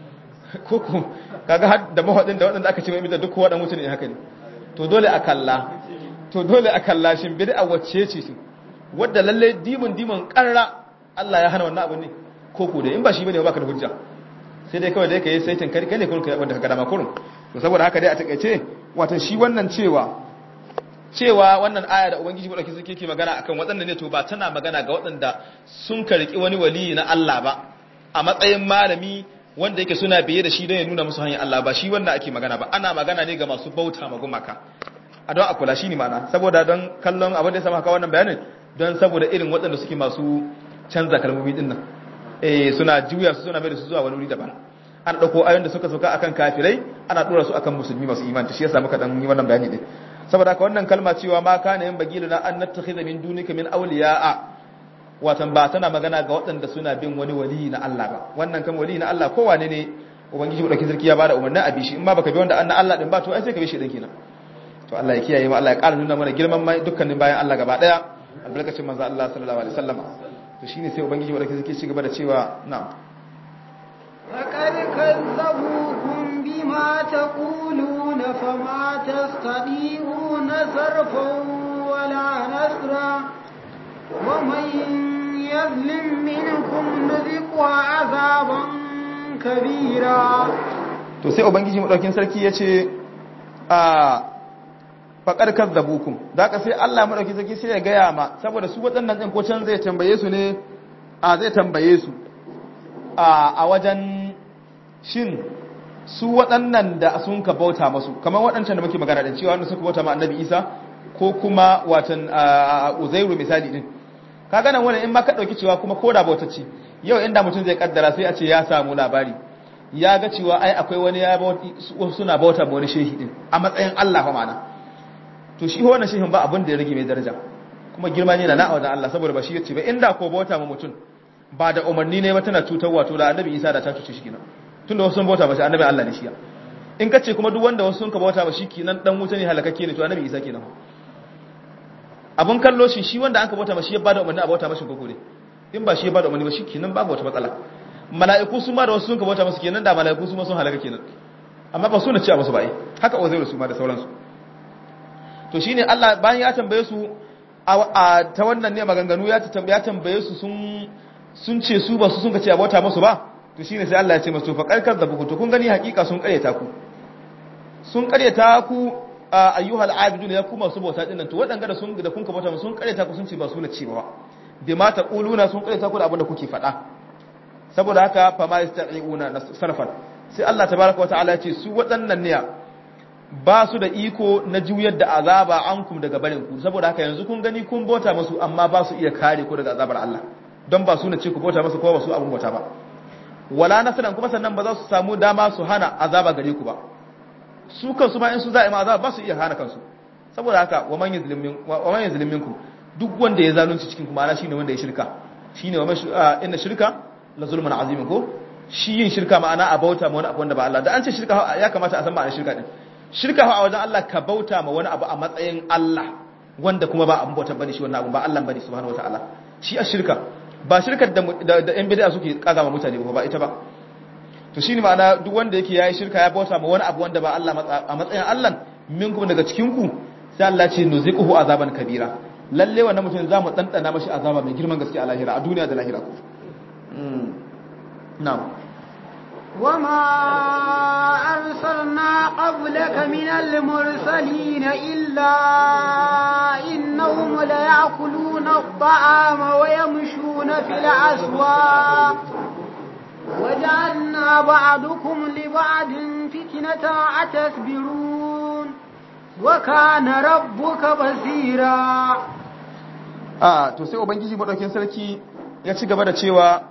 [SPEAKER 2] ko ko kaga har da mahadin da waɗanda aka ce mai bid'a duk kowa dan wuta ne haka ne to dole a kalla to dole a kalla shin bid'a wacce ce su wadda lalle dimun dimun karra Allah ya hana wannan abu ne ko ko da in ba shi bane ba ka da hujja sai dai kawai da yake sai tankari kai ne kun kai wanda ka gada ma kurun to saboda haka dai a takeice wato shi wannan cewa cewa wannan aya da ubangiji mu dauki suke ke magana akan waɗanda ne to ba tana magana ga waɗanda sun karki wani wali na Allah ba a matsayin malami wanda yake suna biye da shi don ya nuna musu hanyar Allah ba shi wanda ake magana ba ana magana ne ga masu bauta ma gumaka a don akula shi ne mana saboda don kallon abin da ya sama haka wannan bayanin don saboda irin waɗanda suke masu canza kalmomi din nan eh suna juya su suna mai da su zuwa wani wuri daban an ɗauko ayoyin da suka sauka akan kafirai ana ɗora su akan musulmi masu imani shi yasa muka dan yi wannan bayani din saboda haka wannan kalma cewa ma kana yin bagiluna an nattakhidha min dunika min awliya'a watan ba tana magana ga waɗanda suna bin wani wali na Allah ba wannan kan wali na Allah kowane ne ubangiji madaukakin sarki ya bada umarnin abi shi in ma baka bi wanda annan Allah din ba to ai sai ka bi shi din kenan to Allah ya kiyaye mu Allah ya ƙara nuna mana girman mai dukkanin bayan Allah gaba daya albarkacin manzo Allah sallallahu alaihi wasallam to shine sai ubangiji madaukakin sarki ci gaba da cewa na'am
[SPEAKER 1] فقد كذبوكم بما تقولون فما تستطيعون صرفا ولا نصرا ومن يظلم منكم نذقه عذابا كبيرا
[SPEAKER 2] to sai ubangiji madaukin sarki yace a faqad kazzabukum ka sai Allah madaukin sarki sai ya gaya ma saboda su waɗannan ɗin ko can zai tambaye su ne a zai tambaye su a a wajen shin su waɗannan da sun ka bauta masu kamar waɗancan da muke magana da cewa wanda suka bauta ma annabi Isa ko kuma watan Uzairu misali din kaga nan wannan in ma ka dauki cewa kuma koda bautacci yau inda mutum zai kaddara sai a ce ya samu labari ya ga cewa ai akwai wani ya suna bauta ma wani shehi din a matsayin Allah fa ma'ana to shi wannan shehin ba abin da ya rage mai daraja kuma girma ne na na wajen Allah saboda ba shi yace ba inda ko bauta ma mutum ba da umarni ne ba tana cutarwa to da annabi Isa da ta cuce shi kenan tunda wasu sun bauta ba shi annabi Allah ne shi in ka ce kuma duk wanda wasu sun ka bauta ba shi kenan dan wuta ne halakakke ne to annabi Isa kenan abun kallo shi shi wanda aka bauta mashi ya bada umarni a bauta mashi koko ne in ba shi ya bada umarni ba shi kenan babu wata matsala mala'iku su ma da wasu sun ka bauta masu kenan da mala'iku su ma sun halaka kenan amma ba su na cewa musu ba haka uzairu su ma da sauransu to shine Allah bayan ya tambaye su a ta wannan ne maganganu ya tambaye tambaye su sun sun ce su ba su sun ka ce a bauta musu ba to shine sai Allah ya ce musu fa karkar da buku to kun gani hakika sun karyata ku sun karyata ku ayyuhal abidun ya kuma su bauta dinnan to wadanga da sun da kun ka bauta sun kareta ku sun ce ba su na ci ba bi ma taquluna sun kareta ku da abin da kuke faɗa saboda haka fa ma yasta'iuna sarfan sai Allah tabaaraka wa ta'ala ya ce su waɗannan ne ba su da iko na juyar da azaba ankum daga barin ku saboda haka yanzu kun gani kun bauta musu amma ba su iya kare ku daga azabar Allah don ba su na ce ku bauta musu ko ba su abun bauta ba wala nasran kuma sannan ba za su samu dama su hana azaba gare ku ba su kansu ma in su za'a ma azaba ba su iya hana kansu saboda haka wa man yuzlimin wa man yuzlimin ku duk wanda ya zalunci cikin ku ma'ana shine wanda ya shirka shine wa inna shirka la zulmun azimin ko shi yin shirka ma'ana a bauta ma wani abu wanda ba Allah da an ce shirka ya kamata a san ma'anar shirka din shirka a wajen Allah ka bauta ma wani abu a matsayin Allah wanda kuma ba abun bautar bane shi wannan abu ba Allah bane subhanahu wataala shi a shirka ba shirkar da da yan bid'a suke kaga ma mutane ba ba ita ba to shine ma'ana duk wanda yake yayi shirka ya bauta ma wani abu wanda ba Allah a matsayin Allah minkum daga cikin ku sai Allah ce nuziquhu azaban kabira lalle wannan mutum zamu dandana mashi azaba mai girman gaske a lahira a duniya da lahira ku na'am
[SPEAKER 1] وما أرسلنا قبلك من المرسلين إلا إنهم ليأكلون الطعام ويمشون في الأسواق وجعلنا بعضكم لبعض فتنة أتصبرون وكان ربك بصيرا
[SPEAKER 2] a to sai ubangiji madaukin sarki ya ci gaba da cewa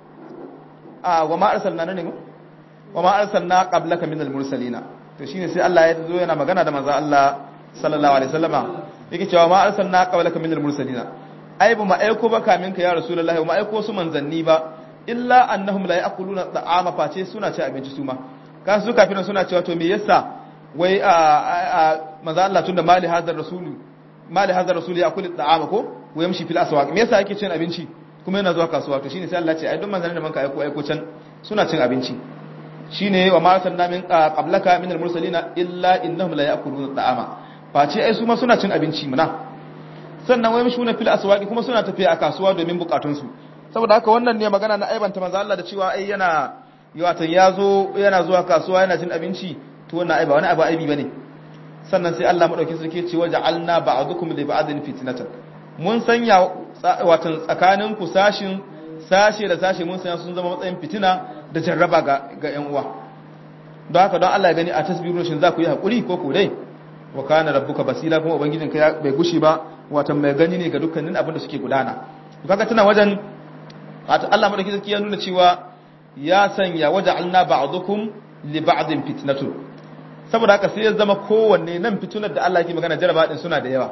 [SPEAKER 2] a wa ma arsalna ne wa ma arsalna qablaka minal mursalina to shine sai Allah ya zo yana magana da manzo Allah sallallahu alaihi wasallama yake cewa ma arsalna qablaka minal mursalina ai ba ma aiko ba kamin ka ya rasulullahi ba ma aiko su manzanni ba illa annahum la ya'kuluna ta'ama face suna ci abinci su ma ka su kafin suna cewa to me yasa wai a manzo Allah tunda mali hadar rasulu mali hadar rasulu ya kulli ta'ama ko wa yamshi fil aswaq me yasa yake cin abinci kuma yana zuwa kasuwa to shine sai Allah ce ai don manzanni da manka aiko aiko can suna cin abinci shine wa ma sanna min qablaka min al-mursalina illa innahum la ya'kuluna ta'ama face ai su ma suna cin abinci muna sannan wai mishuna fil aswaqi kuma suna tafiya a kasuwa domin bukatun su saboda haka wannan ne magana na aibanta manzo Allah da cewa ai yana wato yazo yana zuwa kasuwa yana cin abinci to wannan aiba wani abu aibi bane sannan sai Allah madaukin sarki ya ce waja'alna ba'dukum li ba'din fitnatan mun sanya wato tsakanin ku sashin sashe da sashe mun sanya sun zama matsayin fitina da jarraba ga ga ƴan uwa don haka don Allah ya gani a tasbihun shin za ku yi hakuri ko ku dai wa kana rabbuka basira kuma ubangijin ka bai gushi ba wato mai gani ne ga dukkanin abin da suke gudana kaga tana wajen wato Allah madauki zaki ya nuna cewa ya sanya waja'alna ba'dukum li ba'din fitnatun saboda haka sai ya zama kowanne nan fitunar da Allah yake magana jaraba din suna da yawa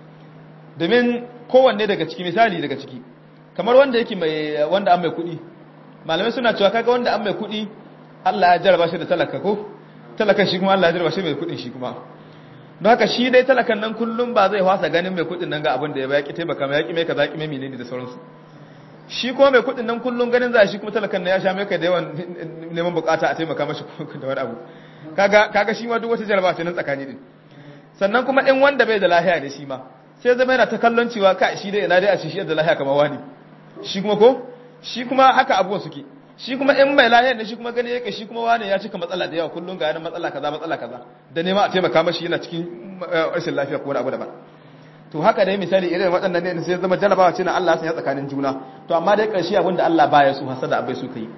[SPEAKER 2] domin kowanne daga ciki misali daga ciki kamar wanda yake mai wanda an mai kuɗi malamai suna cewa kaga wanda an mai kuɗi Allah ya jaraba shi da talaka ko talakan shi kuma Allah ya jaraba shi mai kuɗin shi kuma don haka shi dai talakan nan kullum ba zai fasa ganin mai kuɗin nan ga abin da ya yaki taimaka mai yaki mai kaza yaki mai menene da sauransu shi kuma mai kuɗin nan kullum ganin za shi kuma talakan nan ya sha mai kai da yawan neman bukata a taimaka mashi da wani abu kaga kaga shi ma duk wata jaraba ce nan tsakani din sannan kuma in wanda bai da lahiya ne shi ma sai zama yana ta kallon cewa ka shi dai ina dai a shi shi da lahiya kamar wani shi kuma ko shi kuma haka abubuwan suke shi kuma in mai lahiyar ne shi kuma gani yake shi kuma wani ya cika matsala da yawa kullum ga yana matsala kaza matsala kaza da nema a taimaka mashi yana cikin rashin lafiya ko wani abu daban to haka dai misali irin waɗannan ne sai zama jarabawa ce na Allah ya tsakanin juna to amma dai ƙarshe abin da Allah baya so hasada abai so kai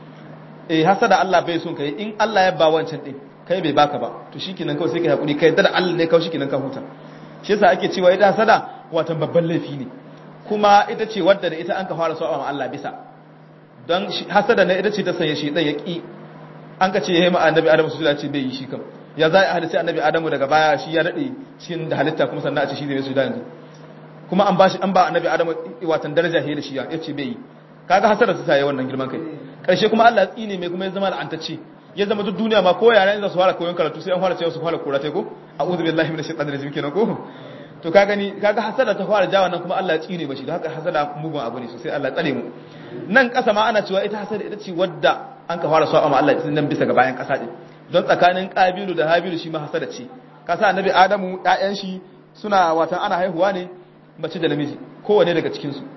[SPEAKER 2] eh hasada Allah bai so kai in Allah ya ba wancan din kai bai baka ba to shikenan kawai sai kai hakuri kai da Allah ne kawai shikenan ka huta shi yasa ake cewa ita hasada watan babban laifi ne kuma ita ce wadda da ita an ka fara sa'a Allah bisa don hasada ne ita ce ta sanya shi dan ya ki an ka ce yayi ma annabi Adamu su ce bai yi shi kam ya za a hadisi annabi Adamu daga baya shi ya dade cikin da halitta kuma sannan a ce shi zai su da yanzu kuma an bashi an ba annabi Adamu watan daraja he da shi ya ce bai yi kaga hasada su sai wannan girman kai karshe kuma Allah ya tsine mai kuma ya zama la'antacce ya zama duk duniya ma ko yaran za su fara koyon karatu sai an fara cewa su fara korata ko a'udhu billahi minash shaitanir rajim kenan ko to ka gani kaga hasada ta fara jawa nan kuma Allah ya tsine bashi don haka hasada mugun abu ne sosai Allah ya tsare mu nan kasa ma ana cewa ita hasada ita ce wadda an ka fara sa'a ma Allah ya nan bisa ga bayan kasa din don tsakanin Qabilu da Habilu shi ma hasada ce kasa annabi Adamu ƴaƴan shi suna watan ana haihuwa ne mace da namiji kowanne daga cikin su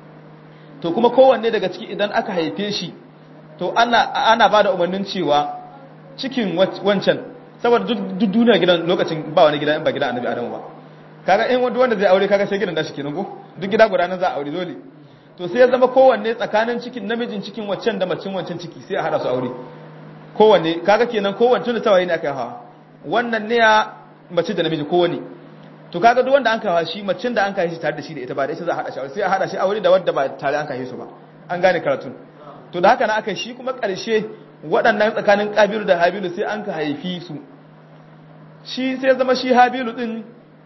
[SPEAKER 2] to kuma kowanne daga ciki idan aka haife shi to ana ana bada umarnin cewa cikin wancan saboda duk duniya gidan lokacin ba wani gida in ba gida annabi Adamu ba kaga in wanda wanda zai aure kaga sai gidan da shi kenan ko duk gida guda nan za a aure dole to sai ya zama kowanne tsakanin cikin namijin cikin waccan da macin wancan ciki sai a hada su aure kowanne kaga kenan kowanne tun da tawaye ne aka hawa wannan ne ya mace da namiji kowanne to kaga duk wanda an kawo shi macin da an kawo shi tare da shi da ita ba da ita za a hada shi aure sai a hada shi aure da wanda ba tare an kawo su ba an gane karatun to da haka na aka shi kuma karshe waɗannan tsakanin kabilu da habilu sai an ka haifi su shi sai zama shi habilu din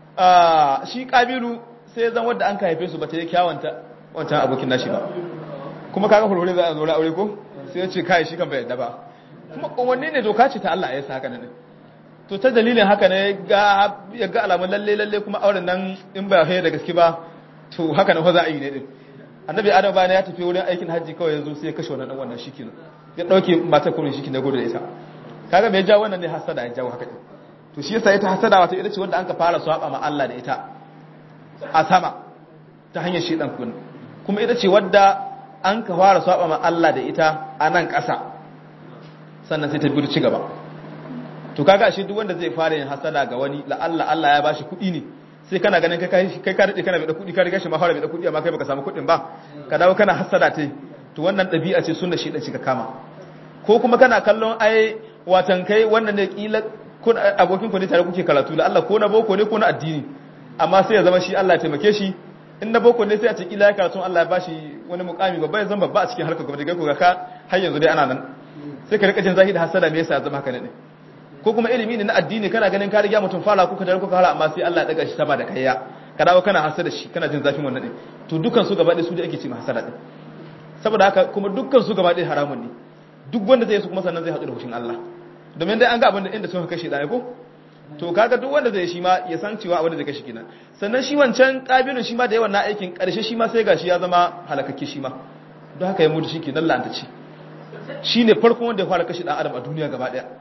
[SPEAKER 2] shi kabilu sai zan wanda an ka haife su ba ta yi kyawanta wancan abokin nashi ba kuma kaga hulhure za a zo aure ko sai ya ce kai shi kan bai yadda ba kuma wanne ne doka ce ta Allah ya sa haka nan to ta dalilin haka ne ga ya ga alamun lalle lalle kuma auren nan in ba ya da gaske ba to haka nan fa za a yi ne din annabi adam bayan ya tafi wurin aikin hajji kawai yanzu sai ya kashe wannan dan wannan shikin ya dauke matar kuma shikin da gudu da ita kaga bai ja wannan ne hasada ya jawo haka din to shi yasa ita hasada wato ita ce wanda an ka fara swaba ma Allah da ita a sama ta hanyar shedan kun kuma ita ce wadda an ka fara swaba ma Allah da ita a nan ƙasa sannan sai ta bi ci gaba to kaga ashe duk wanda zai fara yin hasada ga wani la Allah Allah ya bashi kuɗi ne sai kana ganin kai kai ka dade kana da kuɗi ka riga shi ma fara da kuɗi amma kai baka samu kuɗin ba ka dawo kana hasada tai to wannan ɗabi'a ce sunna shedan shi ka kama ko kuma kana kallon ai watan kai wannan ne kila kun abokin ku ne tare kuke karatu la Allah ko na boko ne ko na addini amma sai ya zama shi Allah ya taimake shi in na boko ne sai a ce kila ya karatu Allah ya bashi wani mukami babba ya zama babba a cikin harkar gwamnati kai ku ga ka har yanzu dai ana nan sai ka rika jin zahiri da hasada me yasa ya zama haka ne ko kuma ilimi ne na addini kana ganin ka riga mutum fara kuka tare kuka fara amma sai Allah ya daga shi sama da kaiya ka dawo kana hasada shi kana jin zafin wannan din to dukkan su gaba ɗaya su da ake ce ma hasada din saboda haka kuma dukkan su gaba ɗaya haramun ne duk wanda zai su kuma sannan zai haɗu da hushin Allah domin dai an ga abin da inda sun kashe ɗaya ko to kaga duk wanda zai shi ma ya san cewa abin da zai kashe kenan sannan shi wancan kabilun shi ma da yawan na aikin ƙarshe shi ma sai gashi ya zama halakakke shi ma don haka ya mutu shi kenan la'anta ce shi ne farkon wanda ya fara kashe ɗan adam a duniya gaba ɗaya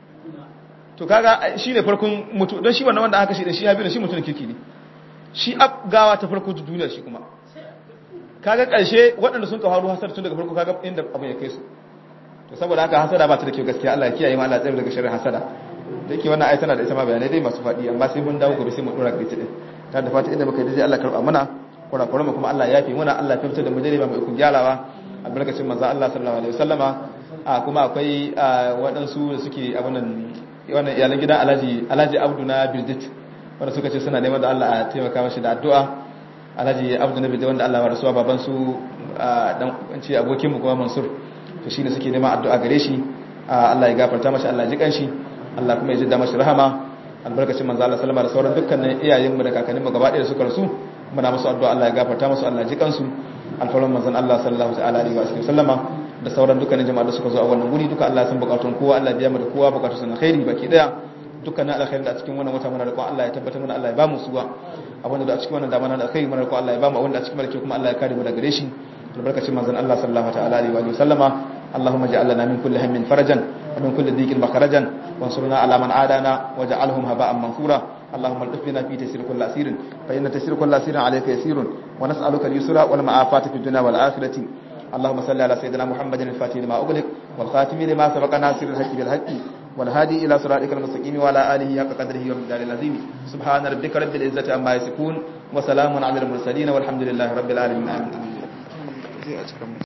[SPEAKER 2] to kaga shi ne farkon mutu don shi wannan wanda aka kashe ɗin shi ya bi shi mutum kirki ne shi ab gawa ta farko duniya shi kuma kaga ƙarshe waɗanda sun ka faru hasar tun daga farko kaga inda abin ya kai su to saboda haka hasada ba ta da kyau gaskiya Allah ya kiyaye mu Allah ya tsare daga sharrin hasada da yake wannan ayat tana da ita ma bayanai dai masu faɗi amma sai mun dawo gobe sai mu dora gari ta din ta da fata inda muka yi dai Allah karba mana kurakuran mu kuma Allah ya yafe mana Allah ya fitar da mu dai ba mu ikon gyarawa albarkacin manzo Allah sallallahu alaihi wasallama a kuma akwai waɗansu da suke abunan wannan iyalan gidan Alhaji Alhaji Abdu na Birdit wanda suka ce suna neman da Allah a taimaka mashi da addu'a Alhaji Abdu na Birdit wanda Allah ya rasuwa baban su dan ce abokin mu kuma Mansur to shine suke neman addu'a gare shi Allah ya gafarta mashi Allah ya ji kanshi Allah kuma ya jidda mashi rahama albarkacin manzo Allah sallama da sauran dukkanin iyayenmu da kakanninmu gaba ɗaya da suka rasu muna musu addu'a Allah ya gafarta musu Allah ya ji kansu alfarman manzon Allah sallallahu ta'ala alaihi wa sallama da sauran dukkanin jama'a da suka zo a wannan guri duka Allah ya san bukatun kowa Allah ya biya mu da kowa bukatun sa na khairi baki daya dukkanin alkhairi da a cikin wannan wata muna da Allah ya tabbatar mana Allah ya ba mu suwa abin da a cikin wannan damana da alkhairi muna da Allah ya ba mu abin da a cikin malaki kuma Allah ya kare mu daga gare shi albarkacin manzon Allah sallallahu ta'ala alaihi wa sallama اللهم اجعل لنا من كل هم فرجا ومن كل ضيق مخرجا وانصرنا على من عادانا واجعلهم هباء منثورا اللهم الطف بنا في تسير كل اسير فان تسير كل اسير عليك يسير ونسالك اليسر والمعافاه في الدنيا والاخره اللهم صل على سيدنا محمد الفاتح لما اغلق والخاتم لما سبق ناصر الحق بالحق والهادي الى صراطك المستقيم وعلى اله حق قدره ومقداره العظيم سبحان ربك رب العزه عما يصفون وسلام على المرسلين والحمد لله رب العالمين امين